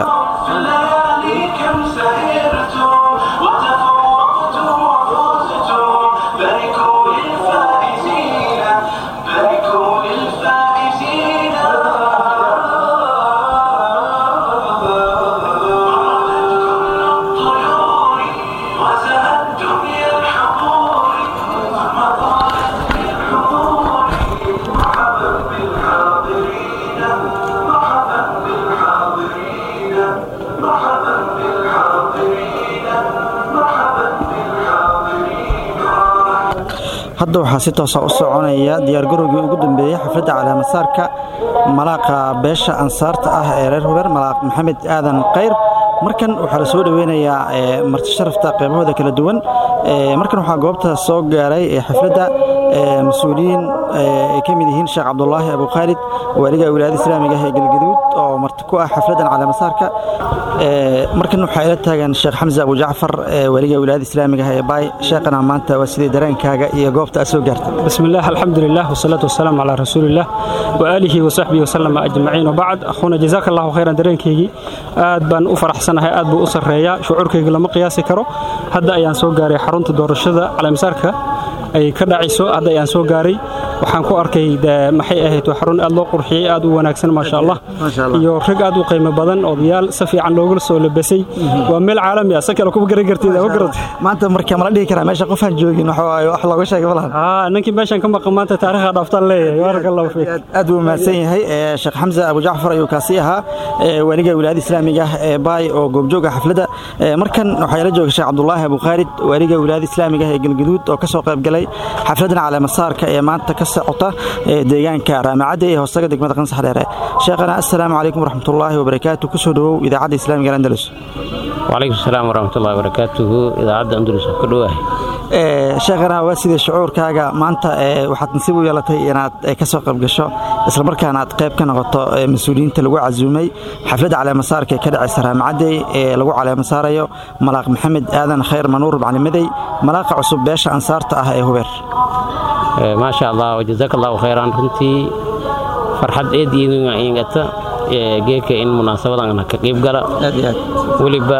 hadda waxaa si toosa u soconaya diyaargarowgii ugu dambeeyey xafladda caleemasaarka malaaqa beesha ansaarta ah ee reer hubeer malaaq maxamed aadan kayr markan waxaa la soo dhoweynayaa marti sharafta qaybahooda kala duwan markan waxaa goobta soo gaaray xafladda mas-uuliyiin ay ka mid yihiin sheekh cabdulaahi abu khaalid waaliga wilaayada islaamiga ah ee galgaduud oo marti ku ah xafladdan caleemasaarka markan waxaa ila taagan sheekh xamse abu jacfar waaliga wilaayada islaamiga ah ee baay sheekhana maanta waa sidii dareenkaaga iyo goobta aad soo gaartay بسم الله الحمد لله والصلاة والسلام على رسول الله وآله وصحبه وسلم أجمعين وبعد أخونا جزاك الله خيرا dareenkaygii aad baan u faraxsanahay aad buu u sarreeyaa shucuurkayga lama qiyaasi karo hadda ayaan soo gaaray xarunta doorashada caleemasaarka ay ka dhacayso hadda ayaan soo gaaray waxaan ku arkay maxay ahayd waa xarun aad loo qurxiyey aad u wanaagsan maasha allah iyo rag aad u qiimo badan odayaal si fiican loogula soo labasay waa meel caalami ah si kale kuma garan kartid ma garata maanta marka mala dhihi karaa meesha qofaan joogin wax waaye wax looga sheegay malahan aa ninkii meeshan ka maqan maanta taariikhda dhaaftaan leeyahay baaraka allahu fiik aad buu mahadsan yahay sheekh xamse abu jacfar ayuu kaasi ahaa waaliga wilaayada islaamiga ah ee baay oo goobjooga xafladda markan waxaa ila jooga sheekh cabdulaahi abu khaalid waaliga wilaayada islaamiga ah ee galgaduud oo ka soo qayb galay xafladdan caleemasaarka ee maanta ka socota deegaanka raamacadda ee hoostaga degmada qansax dheere sheekhana assalaamu calaykum waraxmatullaahi wabarakaatu kusoo dhowow idaacadda islaamiga andalus wacalaykum asalaam waraxmatullahi wabarakaatuhu idaacadda andalus ku dhowahay sheekhana waa sidii shucuurkaaga maanta waxaad nasiib u yeelatay inaad ka soo qayb gasho islamarkaana aad qayb ka noqoto mas-uuliyiinta lagu casuumay xafladda caleemasaarka ee ka dhacaysa raamacadey ee lagu caleemasaarayo malaaq maxamed aadan khayr manuur maclimadey malaaqa cusub beesha ansaarta ah ee hubeer maasha allah jazaaka allahu khayran runtii farxad eed iingata geeka in munaasabadan ka qayb gala weliba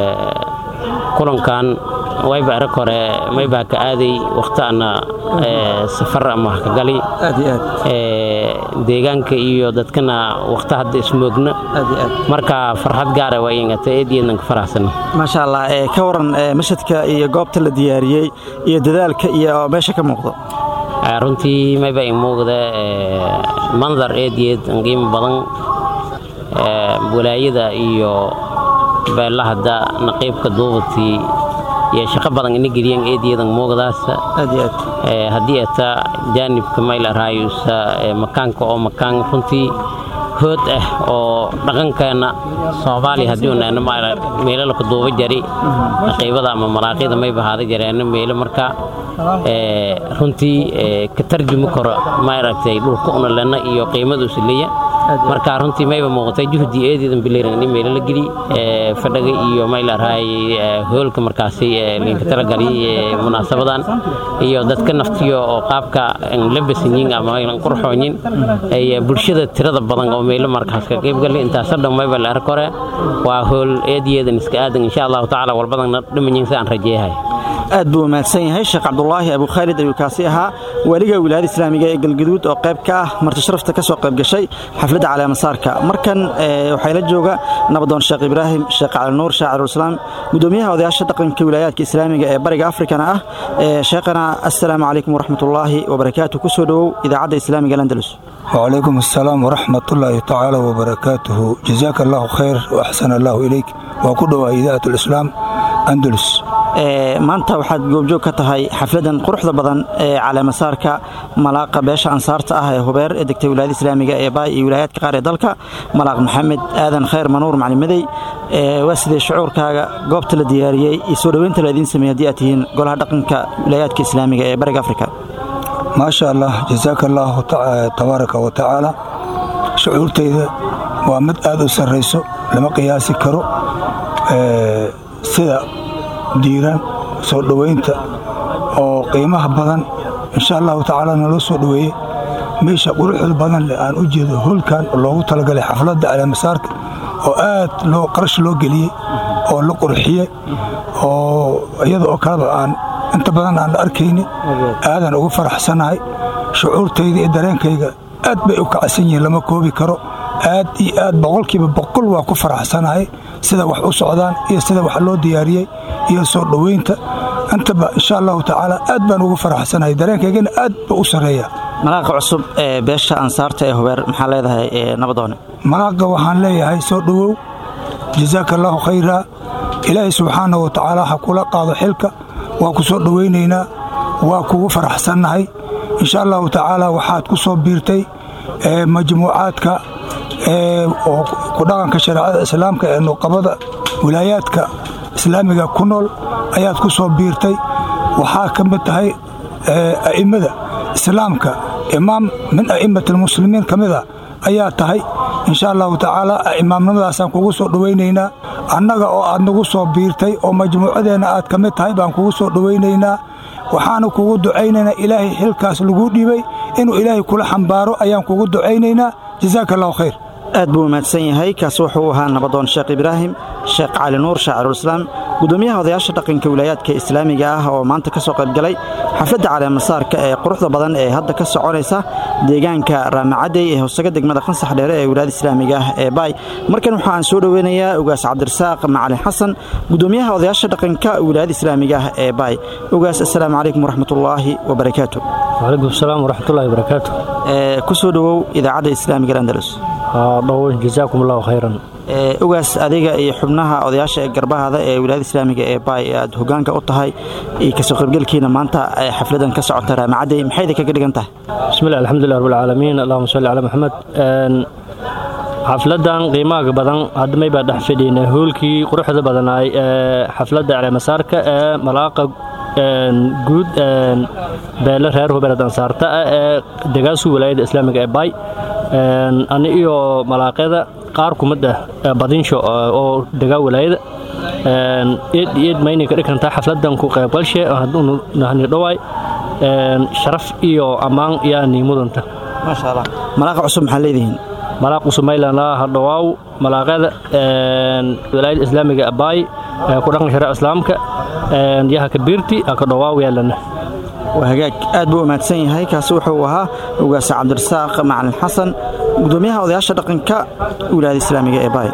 kulankan wayba arag hore maybaa ka aaday wakhtaana safar ama ka gali deegaanka iyo dadkana wakhta hadda ismoogna marka farxad gaara waa ingata eediyeedan ka faraxsana maasha allah ka waran mashadka iyo goobta la diyaariyey iyo dadaalka iyo meesha ka muuqdo runtii mayba i muuqda mandar eediyeed qiimo badan walaayada iyo beelahada naqiibka duubatii iyo shaqo badan ina geliyeen eediyadan muuqdaasa haddii ata jaanibka maylarayusa makaanka oo makaan runtii hood ah oo dhaqankeenna soomaaliya haddii unaana meelalka duuba jari naqiibada ama maraaqyada may bahaada jareena meelo marka runtii ka tarjumi karo maaragtay dhulka una lena iyo qiimaduusa leeya marka runtii mayba muuqatay juhdi eedeedan bileeran in meelo la geli fadhaga iyo maylarhay hoolka markaasi linka talagali munaasabadan iyo dadka naftiyo oo qaabka labasanyin ama qurxoonyin bulshada tirada badan oo meelo markaas ka qaybgali intaasoo dhan mayba la ark hore waa hool eediyeedan iska aadan insha allahu tacaala walbadanna dhimanyin si aan rajeeyahay aad buu mahadsan yahay sheekh cabdulaahi abu khaalid ayuu kaasi ahaa waaliga wilaayada islaamiga ee galgaduud oo qayb ka ah marti sharafta ka soo qayb gashay xafladda caleemasaarka markan waxaa la jooga nabadoon sheekh ibraahim sheekh cali nuur shaacirulislaam gudoomiyaha odayaasha dhaqanka wilaayaadka islaamiga ee bariga afrikana ah sheekhana assalaamu calaykum waraxmatullaahi wabarakaatu kusoo dhowow idaacadda islaamiga andalus وعليكم السلام ورحمة الله تعالى وبركاته جزاك الله خير وأحسن الله إليك وكل إذاعة الإسلام أندلس maanta waxaad goobjoog ka tahay xafladan quruxda badan ee caleemasaarka malaaqa beesha ansaarta ah ee hubeer ee degtay wilaayada islaamiga ee baay iyo wilaayaadka qaar ee dalka malaaq maxamed aadan khayr manuur maclimadey waa sidee shucuurkaaga goobta la diyaariyey iyo soo dhoweynta la idiin sameeyey haddii aad tihiin golaha dhaqanka wilaayaadka islaamiga ee bariga afrika maasha allah jasaaka allaahu tabaaraka wa tacaala shucuurtayda waa mid aad u sarrayso lama qiyaasi karo sida diiran soo dhowaynta oo qiimaha badan insha allahu tacaala naloo soo dhoweeyey meesha quruxda badan leh aan u jeedo hoolkan loogu talagalay xafladda caleemasaarka oo aad loo qarash loo geliyey oo la qurxiyey oo iyada oo kaleba aan inta badan aan la arkayni aadan ugu faraxsanahay shucuurtayda iyo dareenkayga aad bay u kacsan yihiin lama koobi karo aad iyo aad boqolkiiba boqol waa ku faraxsanahay sida wax u socdaan iyo sida wax loo diyaariyey iyo soo dhoweynta intaba insha allahu tacaala aad baan ugu faraxsanahay dareenkaygana aad ba u sarreeya malaaqa cusub ee beesha ansaarta ee hubeer maxaa leedahay nabadoone malaaqa waxaan leeyahay soo dhowow jasaaka allaahu khayraa ilaahay subxaana wa tacaala ha kula qaado xilka waa ku soo dhowaynaynaa waa kugu faraxsannahay insha allahu tacaala waxaad ku soo biirtay majmuucaadka oo ku dhaqanka shareecada islaamka ee nuqabada wilaayaadka islaamiga ku nool ayaad ku soo biirtay waxaa ka mid tahay a'immada islaamka imaam min a'immat almuslimiin ka mida ayaa tahay insha allahu tacaala imaamnimadaasaan kugu soo dhowaynaynaa annaga oo aad nagu soo biirtay oo majmuucadeenna aad ka mid tahay baan kugu soo dhowaynaynaa waxaanu kugu ducaynaynaa ilaahay xilkaas laguu dhiibay inuu ilaahay kula xambaaro ayaan kugu ducaynaynaa jazaaka allahu khayr aad buu mahadsan yahay kaasi wuxuu ahaa nabadoon sheekh ibraahim sheekh cali nuur shaacirulislaam gudoomiyaha odayaasha dhaqanka wilaayaadka islaamiga ah oo maanta ka soo qaybgalay xafladda caleemasaarka ee quruxda badan ee hadda ka soconaysa deegaanka raamacadey ee hoosaga degmada khansax dheere ee wilaayada islaamiga ah ee baay markan waxa aan soo dhoweynayaa ugaas cabdirasaaq macalin xasan gudoomiyaha odayaasha dhaqanka wilaayada islaamiga ah ee baay ugaas assalaamu calaykum waraxmatullaahi wabarakaatu wcalaykum asalaam waraxmatullahi wabarakaatu ku soo dhowow idaacadda islaamiga andalus dhow jazaakum allahu khayran ugaas adiga iyo xubnaha odayaasha ee garbahaada ee wilaayada islaamiga ee baay aad hogaanka u tahay iyo kasoo qaybgelkiina maanta xafladan ka socota raamacadey maxayda kaga dhigan tahay bismillah alxamdulilah rabbilcaalamiin allahuma salli calaa maxamed xafladan qiimaha badan hadmay baa dhex fadhiynay hoolkii quruxda badanaay ee xafladda caleemasaarka ee malaaqa guud beele reer hubeelad ansaarta ah ee degaasu wilaayada islaamiga ee baay ani iyo malaaqyada qaar kumid ah badinsho oo degaa wilaayada eed eed maynay ka dhigantaa xafladan ku qaybgalshe hadduu nahni dhawaay sharaf iyo ammaan yaani mudanta maasha allah malaaqa cusub maxaa leedihiin malaaq cusub maylana hadhawaaw malaaqyada wilaayada islaamiga abaay ku dhaqan shareec islaamka yaha kabiirti ka dhawaaw yaalana waa hagaag aad buu umaadsan yahay kaasi wuxuu ahaa ugaasa cabdirasaaq macalin xasan gudoomiyaha odayaasha dhaqanka wilaayada islaamiga ee baay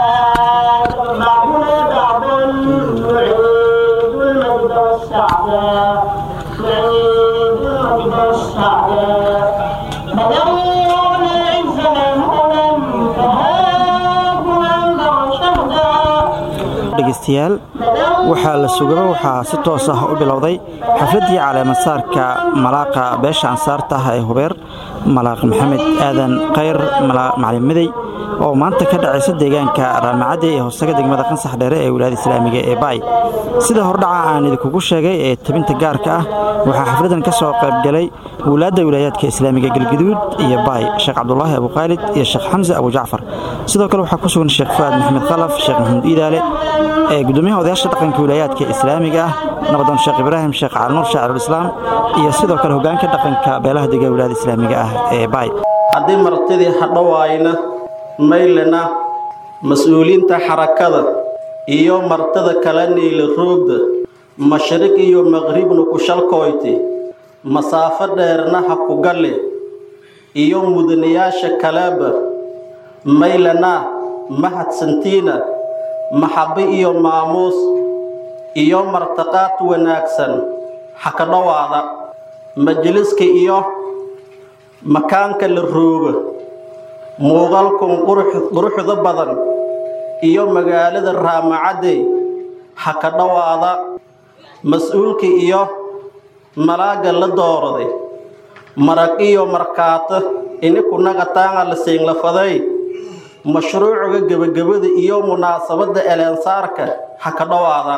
dhegeystayaal waxaa la sugaba waxaa si toos ah u bilowday xafladdii caleemasaarka malaaqa beesha ansaarta ah ee hubeer malaaq maxamed aadan khayr macalin midey oo maanta ka dhacaysa deegaanka raamacadey ee hoosaga degmada qansax dheere ee wilaayada islaamiga ee baay sida hordhaca aan idinkugu sheegay ee tabinta gaarka ah waxaa xafladdan ka soo qaybgalay wulaadda wilaayaadka islaamiga galgaduud iyo baay sheekh cabdulaahi abukhaalid iyo sheekh xamse abujacfar sidoo kale waxaa ku sugan sheekh fu'aad maxamed khalaf sheekh maxamuud iidaale ee gudoomiyaha odayaasha dhaqanka wilaayaadka islaamiga ah nabadoon sheekh ibraahim sheekh calinuur shaacirulislaam iyo sidoo kale hogaanka dhaqanka beelaha dega wilaayada islaamiga ah ee baay haddii martidii hadhowaayna maylena mas-uuliinta xarakada iyo martada kala niila roogda mashriq iyo maqribna ku shalkoyti masaafo dheerna ha ku galle iyo mudanayaasha kaleeba maylena mahadsantiina maxabbi iyo maamuus iyo martaqaad wanaagsan ha ka dhowaada majliska iyo makaanka la rooga muuqaalkun quruxda badan iyo magaalada raamacadey ha ka dhowaada mas-uulka iyo malaagga la dooraday marag iyo markaato inikunagataanga la siinlafaday mashruuciga gebagabada iyo munaasabadda eleensaarka ha ka dhowaada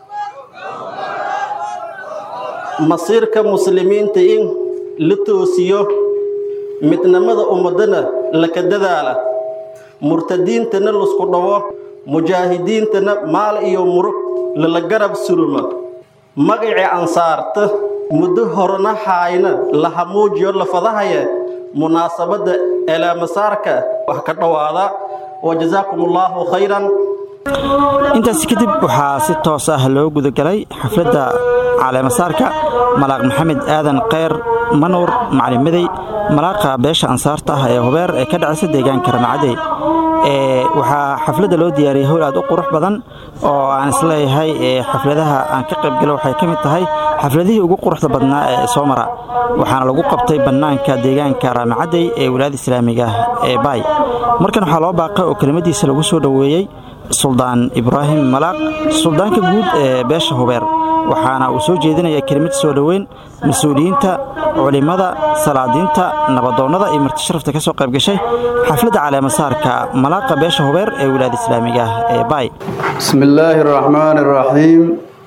masiirka muslimiinta in la toosiyo midnimada ummadana laka dadaala murtadiintana lasku dhawo mujaahidiintana maal iyo murug lala garab suruma magacii ansaarta muddo horena haayna la hamuujiyo lafadahaya munaasabadda eelaamasaarka wax ka dhowaada wa jasaakum allaahu khayran intaasi kadib waxaa si toos ah loo gudagalay xafladda caleemasaarka malaaq maxamed aadan kheyr manuur macalin midey malaaqa beesha ansaarta ah ee hubeer ee ka dhacaysa deegaanka ramacadey waxaa xafladda loo diyaariyey howl aad u qurux badan oo aan isleeyahay xafladaha aan ka qaybgalo waxay ka mid tahay xafladihii ugu quruxda badnaa ee soo mara waxaana lagu qabtay bannaanka deegaanka raamacadey ee wilaayada islaamiga ah ee baay markan waxaa loo baaqay oo kelimadiisa lagu soo dhoweeyey suldaan ibraahim malaaq suldaanka guud ee beesha hubeer waxaana uu soo jeedinaya kelimad soo dhoweyn mas-uuliyiinta culimmada salaadiinta nabadoonnada iyo martisharafta ka soo qayb gashay xafladda caleemasaarka malaaqa beesha hubeer ee wilaayada islaamiga ah ee baay بسم الله الرحمن الرحيم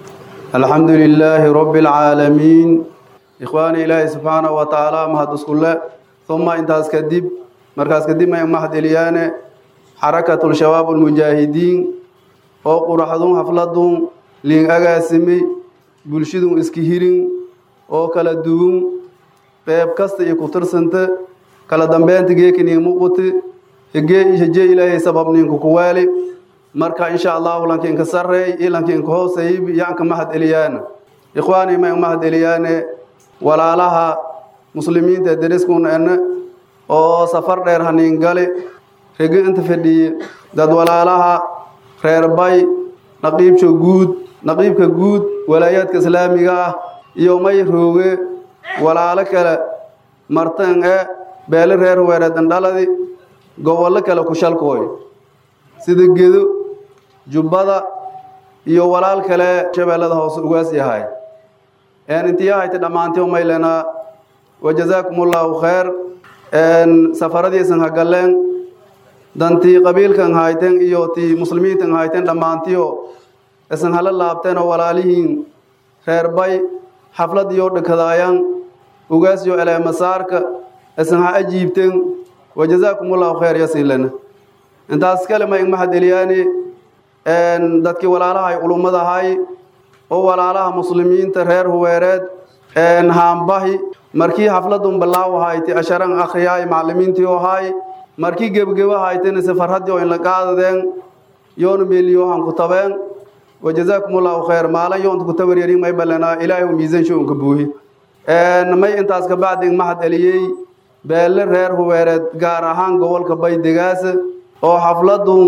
الحمد لله رب العالمين إخواني إلهي سبحانه وتعالى مهد اسكولة ثم انتهاز كدب مركز كدب ما يمهد إليانة حركة الشباب المجاهدين فوق رحضون حفلتهم لين أغاسمي بلشدهم اسكهيرين oo kala duwan qeyb kasta iyo ku tirsanta kala dambeynta geekanii muuqati hegee hejee ilaahay sababniinku ku waali marka insha allahu lankiinka sarreey iyo lankiinka hooseey yaanka mahad eliyaana ikhwaani ma mahad eliyaane walaalaha muslimiinta deriskuuna ene oo safar dheer haniin gali regi inta fadhiye dad walaalaha reer bay naqiibka guud naqiibka guud walaayaadka islaamiga ah iyo may rooge walaalo kale martan e beele reer weereedan dhaladi gobollo kale ku shalkooy sida gedo jubbada iyo walaal kale shabeellada hoose ugaas yahay intiyahayti dhammaantii umaylenaa wajazaakum ullahu khayr safaradiisan hagalleen dantii qabiilkan hayten iyo tii muslimiintan hayten dhammaantiyo isan hala laabteen oo walaalihiin reer bay xaflad iyo dhakadaayan ugaas iyo eleemasaarka isan ha ajiibteen wajazaakum ullahu khayr yasinlena intaas kale ma ing mahad eliyaani dadkii walaalahay culummadahay oo walaalaha muslimiinta reer huweereed haambahi markii xafladun balaawahayti asharan akhriyaay maclimiintii ohay markii gebgebahaaytana safarhaddii oo inla qaadadeen yoona meeliyohan ku tabeen wajazaakum ullahu khayr maalin yoonta ku tabaryarin may balanaa ilaahay u miisan shoonka buuhi may intaas kabacdi mahad eliyey beelle reer huweereed gaar ahaan gobolka baydegaasa oo xafladun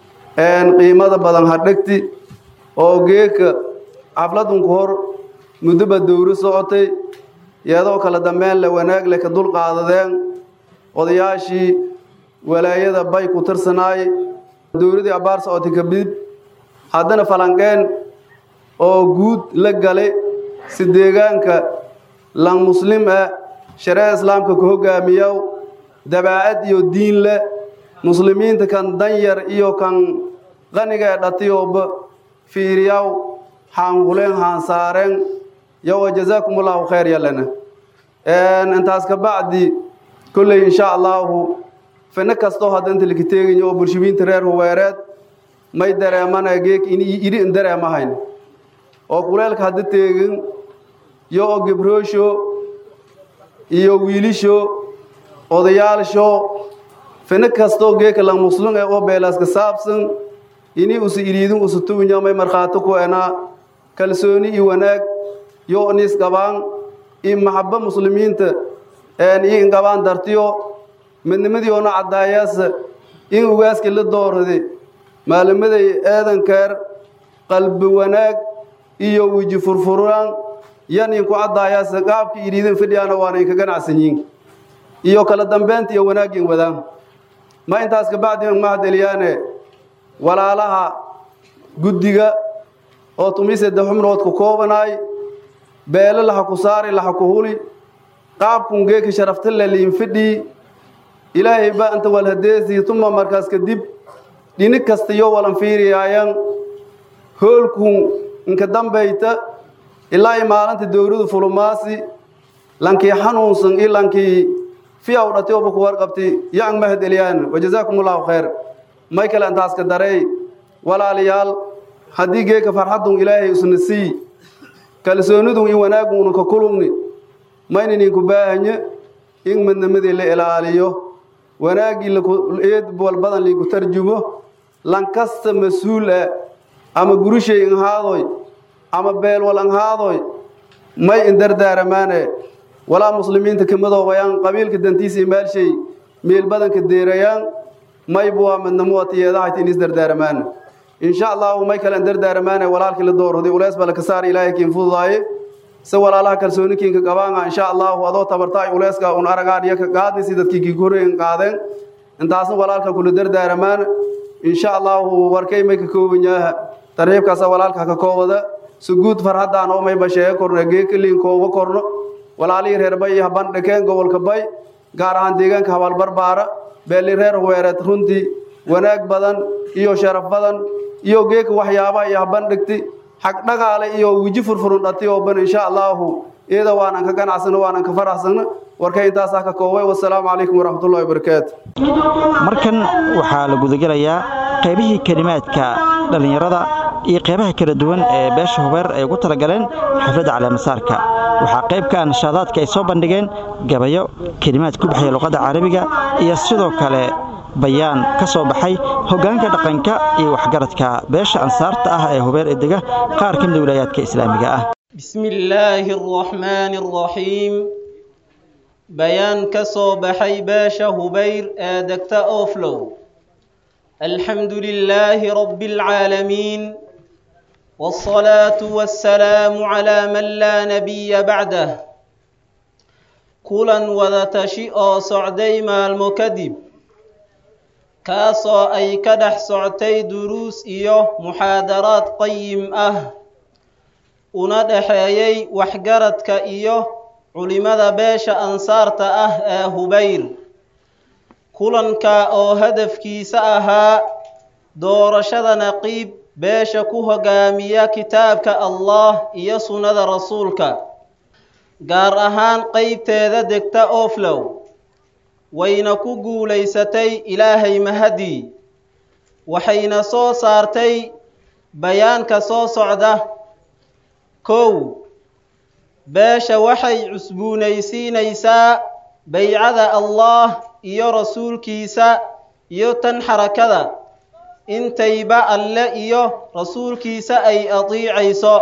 qiimada badan hadhegti oo geeka xafladun ku hor muddoba dowro socotay iyadoo kala dambeyn le wanaag le ka dul qaadadeen odayaashii walaayada bay ku tirsanaay dowladii abbaar socotay kabdib haddana falanqeen oo guud la galay si deegaanka lan muslim ah shareeca islaamka ku hogaamiyow dabaacad iyo diin leh muslimiinta kan danyar iyo kan qaniga ee dhatiyooba fiiriyaw haanhuleen haansaareen yowa jazaakum ullahu khayr yalena intaas ka bacdi kolley insha allahu fino kastoo hadda inta laka teegayo oo bulshimiinta reer huweereed may dareemana geek idhi in dareemahayn oo kuleelka hadda teegin yo oo gebroosho iyo wiilisho odayaalsho fino kastoo geeka lang muslum ee oo beelaaska saabsan ini usu iliidin usu tuunyamay markhaati ku enaa kalsooni iyo wanaag yo nis qabaan iyo maxabo muslimiinta iyo inqabaan dartiyo midnimadii oona caddaayaasa in ugaaska la doorade maalimaday eedankeer qalbi wanaag iyo weji furfuraan yan inku caddaayaasa qaabka iliidin fidhiyaana waana inka ganacsan yiin iyo kala dambeynta iyo wanaagin wadaan ma intaas kabacdi mahad eliyaane walaalaha guddiga oo tumiseda xubnood ku koobanaay beele laha ku saari laha ku huli qaabkun geeki sharaftale liin fidhii ilaahay ba inta walhadeesii tuma markaas kadib dhini kasta iyo walan fiiriyaayan hoolkun inka dambayta ilaa i maalinta dowladu fulumaasi lankii xanuunsan iyo lankii fiyaw dhati oba ku warqabti yaang mahad eliyaan wajazaakum ullahu khayr may kale intaaska darey walaalayaal haddii geeka farxadun ilaahay isna sii kalsoonidun in wanaaguuna ka kulugni maynan inku baahanye in midnimadii la ilaaliyo wanaaggii eed walbadan liinku tarjumo lankasta mas-uul ah ama gurishay inhaadoy ama beelwal inhaadoy may indardaaramaane walaa muslimiinta kamadoobayaan qabiilka dantiisa imaalshay meel badanka deerayaan maybu waa midnimo watiyeedahayta inis dardaaramaane insha allahu may kale dardaaramaane walaalkii la doorraday uleys bala ka saar ilaahay kiin fududaaye se walaalaha kalsooni kiinka qabaanga insha allahu adoo tabartaay uleyska un aragaadhiyo ka qaadnisi dadkii kii koreyn qaadeen intaasna walaalka kula dardaaramaan insha allahu warkay may ka kooban yaaha tarxiibkaasa walaalka ka koobada suguud farhaddaan oo mayba sheega korna geekaliinkooba korno walaalihii reer bay iyo habandhakeen gobolka bay gaar ahaan deegaanka habaalbarbaara beeli reer weereed runtii wanaag badan iyo sharaf badan iyo geeka waxyaabaha iyo habandhigti xag dhagaale iyo weji furfurun dhati oo ban insha allaahu iyada waanan ka ganacsano waanan ka faraxsano warka intaasaa ka koobay wasalaamu calaykum waraxmatullahi wabarakaatu markan waxaa la gudagelayaa qaybihii kelimaadka dhallinyarada iyo qaybaha kala duwan ee beesha hubeer ay ugu talagaleen xafladda caleemasaarka waxaa qayb ka ah nashaadaadka ay soo bandhigeen gabayo kelimaad ku baxaya luqadda carabiga iyo sidoo kale bayaan ka soo baxay hoggaanka dhaqanka iyo waxgaradka beesha ansaarta ah ee hubeer ee dega qaar ka mida wilaayaadka islaamiga ah بسم الله الرحمن الرحيم بيان كسو بحي باشا هبير آدكت أوفلو الحمد لله رب العالمين والصلاة والسلام على من لا نبي بعده كلا وذتشئ صعدي مع المكذب كاسو أي كدح سعتي دروس إيوه محاضرات قيم أه una dhexeeyey waxgaradka iyo culimmada beesha ansaarta ah ee hubayr kulanka oo hadafkiisa ahaa doorashada naqiib beesha ku hogaamiya kitaabka allah iyo sunnada rasuulka gaar ahaan qeybteeda degta oflow wayna ku guulaysatay ilaahay mahadii waxayna soo saartay bayaanka soo socda kow beesha waxay cusbuunaysiinaysaa baycada allah iyo rasuulkiisa iyo tan xarakada intayba alle iyo rasuulkiisa ay atiicayso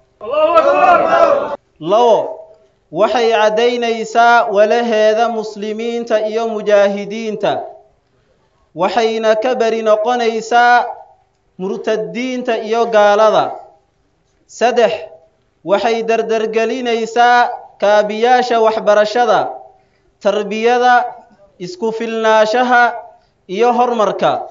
labo waxay caddaynaysaa walaheeda muslimiinta iyo mujaahidiinta waxayna ka beri noqonaysaa murtadiinta iyo gaalada saddex waxay dardargelinaysaa kaabiyaasha waxbarashada tarbiyada isku filnaashaha iyo horumarka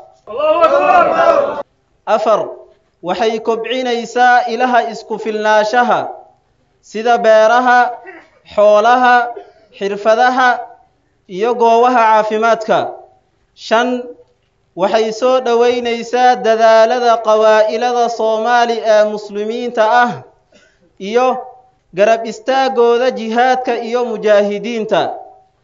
afar waxay kobcinaysaa ilaha isku filnaashaha sida beeraha xoolaha xirfadaha iyo goobaha caafimaadka shan waxay soo dhoweynaysaa dadaalada qawaa'ilada soomaali ee muslimiinta ah iyo garab istaagooda jihaadka iyo mujaahidiinta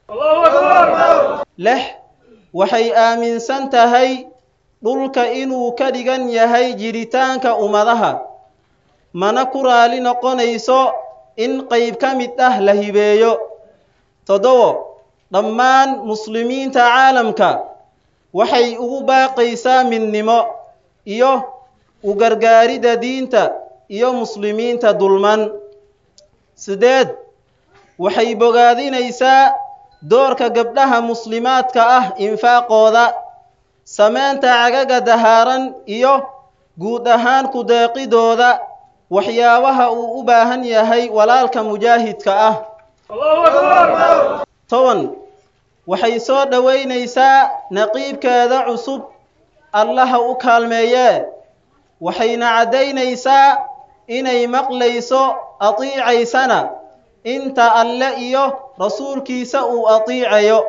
lix waxay aaminsan tahay dhulka inuu ka dhigan yahay jiritaanka ummadaha mana ku raali noqonayso in qayb ka mid ah la hibeeyo toddobo dhammaan muslimiinta caalamka waxay ugu baaqaysaa midnimo iyo u gargaaridda diinta iyo muslimiinta dulman sideed waxay bogaadinaysaa doorka gabdhaha muslimaadka ah infaaqooda samaynta cagaga dahaaran iyo guud ahaan ku deeqidooda waxyaabaha uu u baahan yahay walaalka mujaahidka ah toban waxay soo dhoweynaysaa naqiibkeeda cusub allaha u kaalmeeyee waxayna caddaynaysaa inay maqlayso atiicaysana inta alle iyo rasuulkiisa uu atiicayo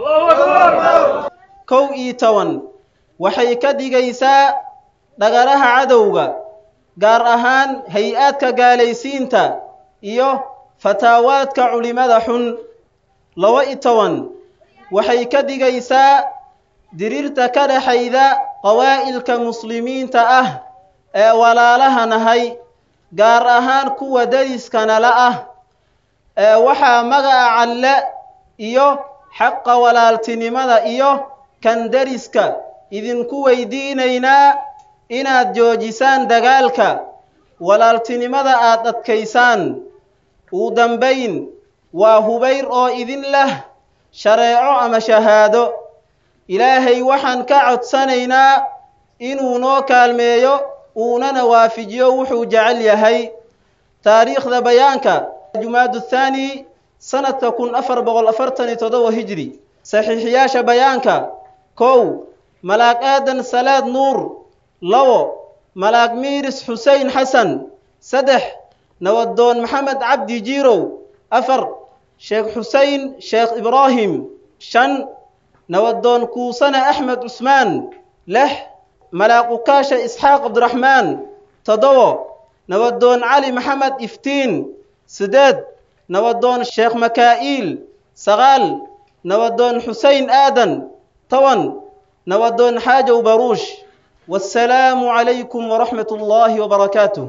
kow iyo toban waxay ka dhigaysaa dhagaraha cadowga gaar ahaan hay-aadka gaalaysiinta iyo fataawaadka culimada xun laba iyo toban waxay ka dhigaysaa diriirta ka dhexayda qawaa'ilka muslimiinta ah ee walaalaha nahay gaar ahaan kuwa dariiskanala ah ee waxaa magaca calle iyo xaqa walaaltinimada iyo kan dariska idinku weydiinaynaa inaad joojisaan dagaalka walaaltinimada aad adkaysaan uu dambayn waa hubayr oo idin leh shareeco ama shahaado ilaahay waxaan ka codsanaynaa inuu noo kaalmeeyo uunana waafijiyo wuxuu jecel yahay taariikhda bayaanka jumaadu thaani sanadka kun afar boqol afartan iyo toddoba hijri saxiixiyaasha bayaanka kow malaag aadan salaad nuur labo malaag miiris xusein xasan saddex nabadoon maxamed cabdi jiirow afar sheekh xusein sheekh ibraahim shan nabadoon kuusane axmed cusmaan lix malaaqukaasha isxaaq cabdiraxmaan toddobo nabadoon cali maxamed iftiin sideed nabadoon sheekh makaa'iil sagaal nabadoon xusein aadan toban nabadoon xaajow baruush wassalaamu calaykum waraxmat ullaahi wabarakaatuh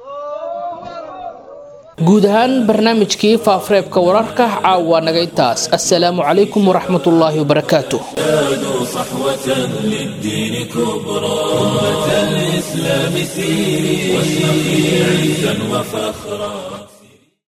guud ahaan barnaamijkii faafareebka wararka caawa naga intaas assalaamu calaykum waraxmat ullaahi wabarakaatuh زادوا صحوة للدين كبرى أمة الإسلام سيري واشرقي عزا وفخرا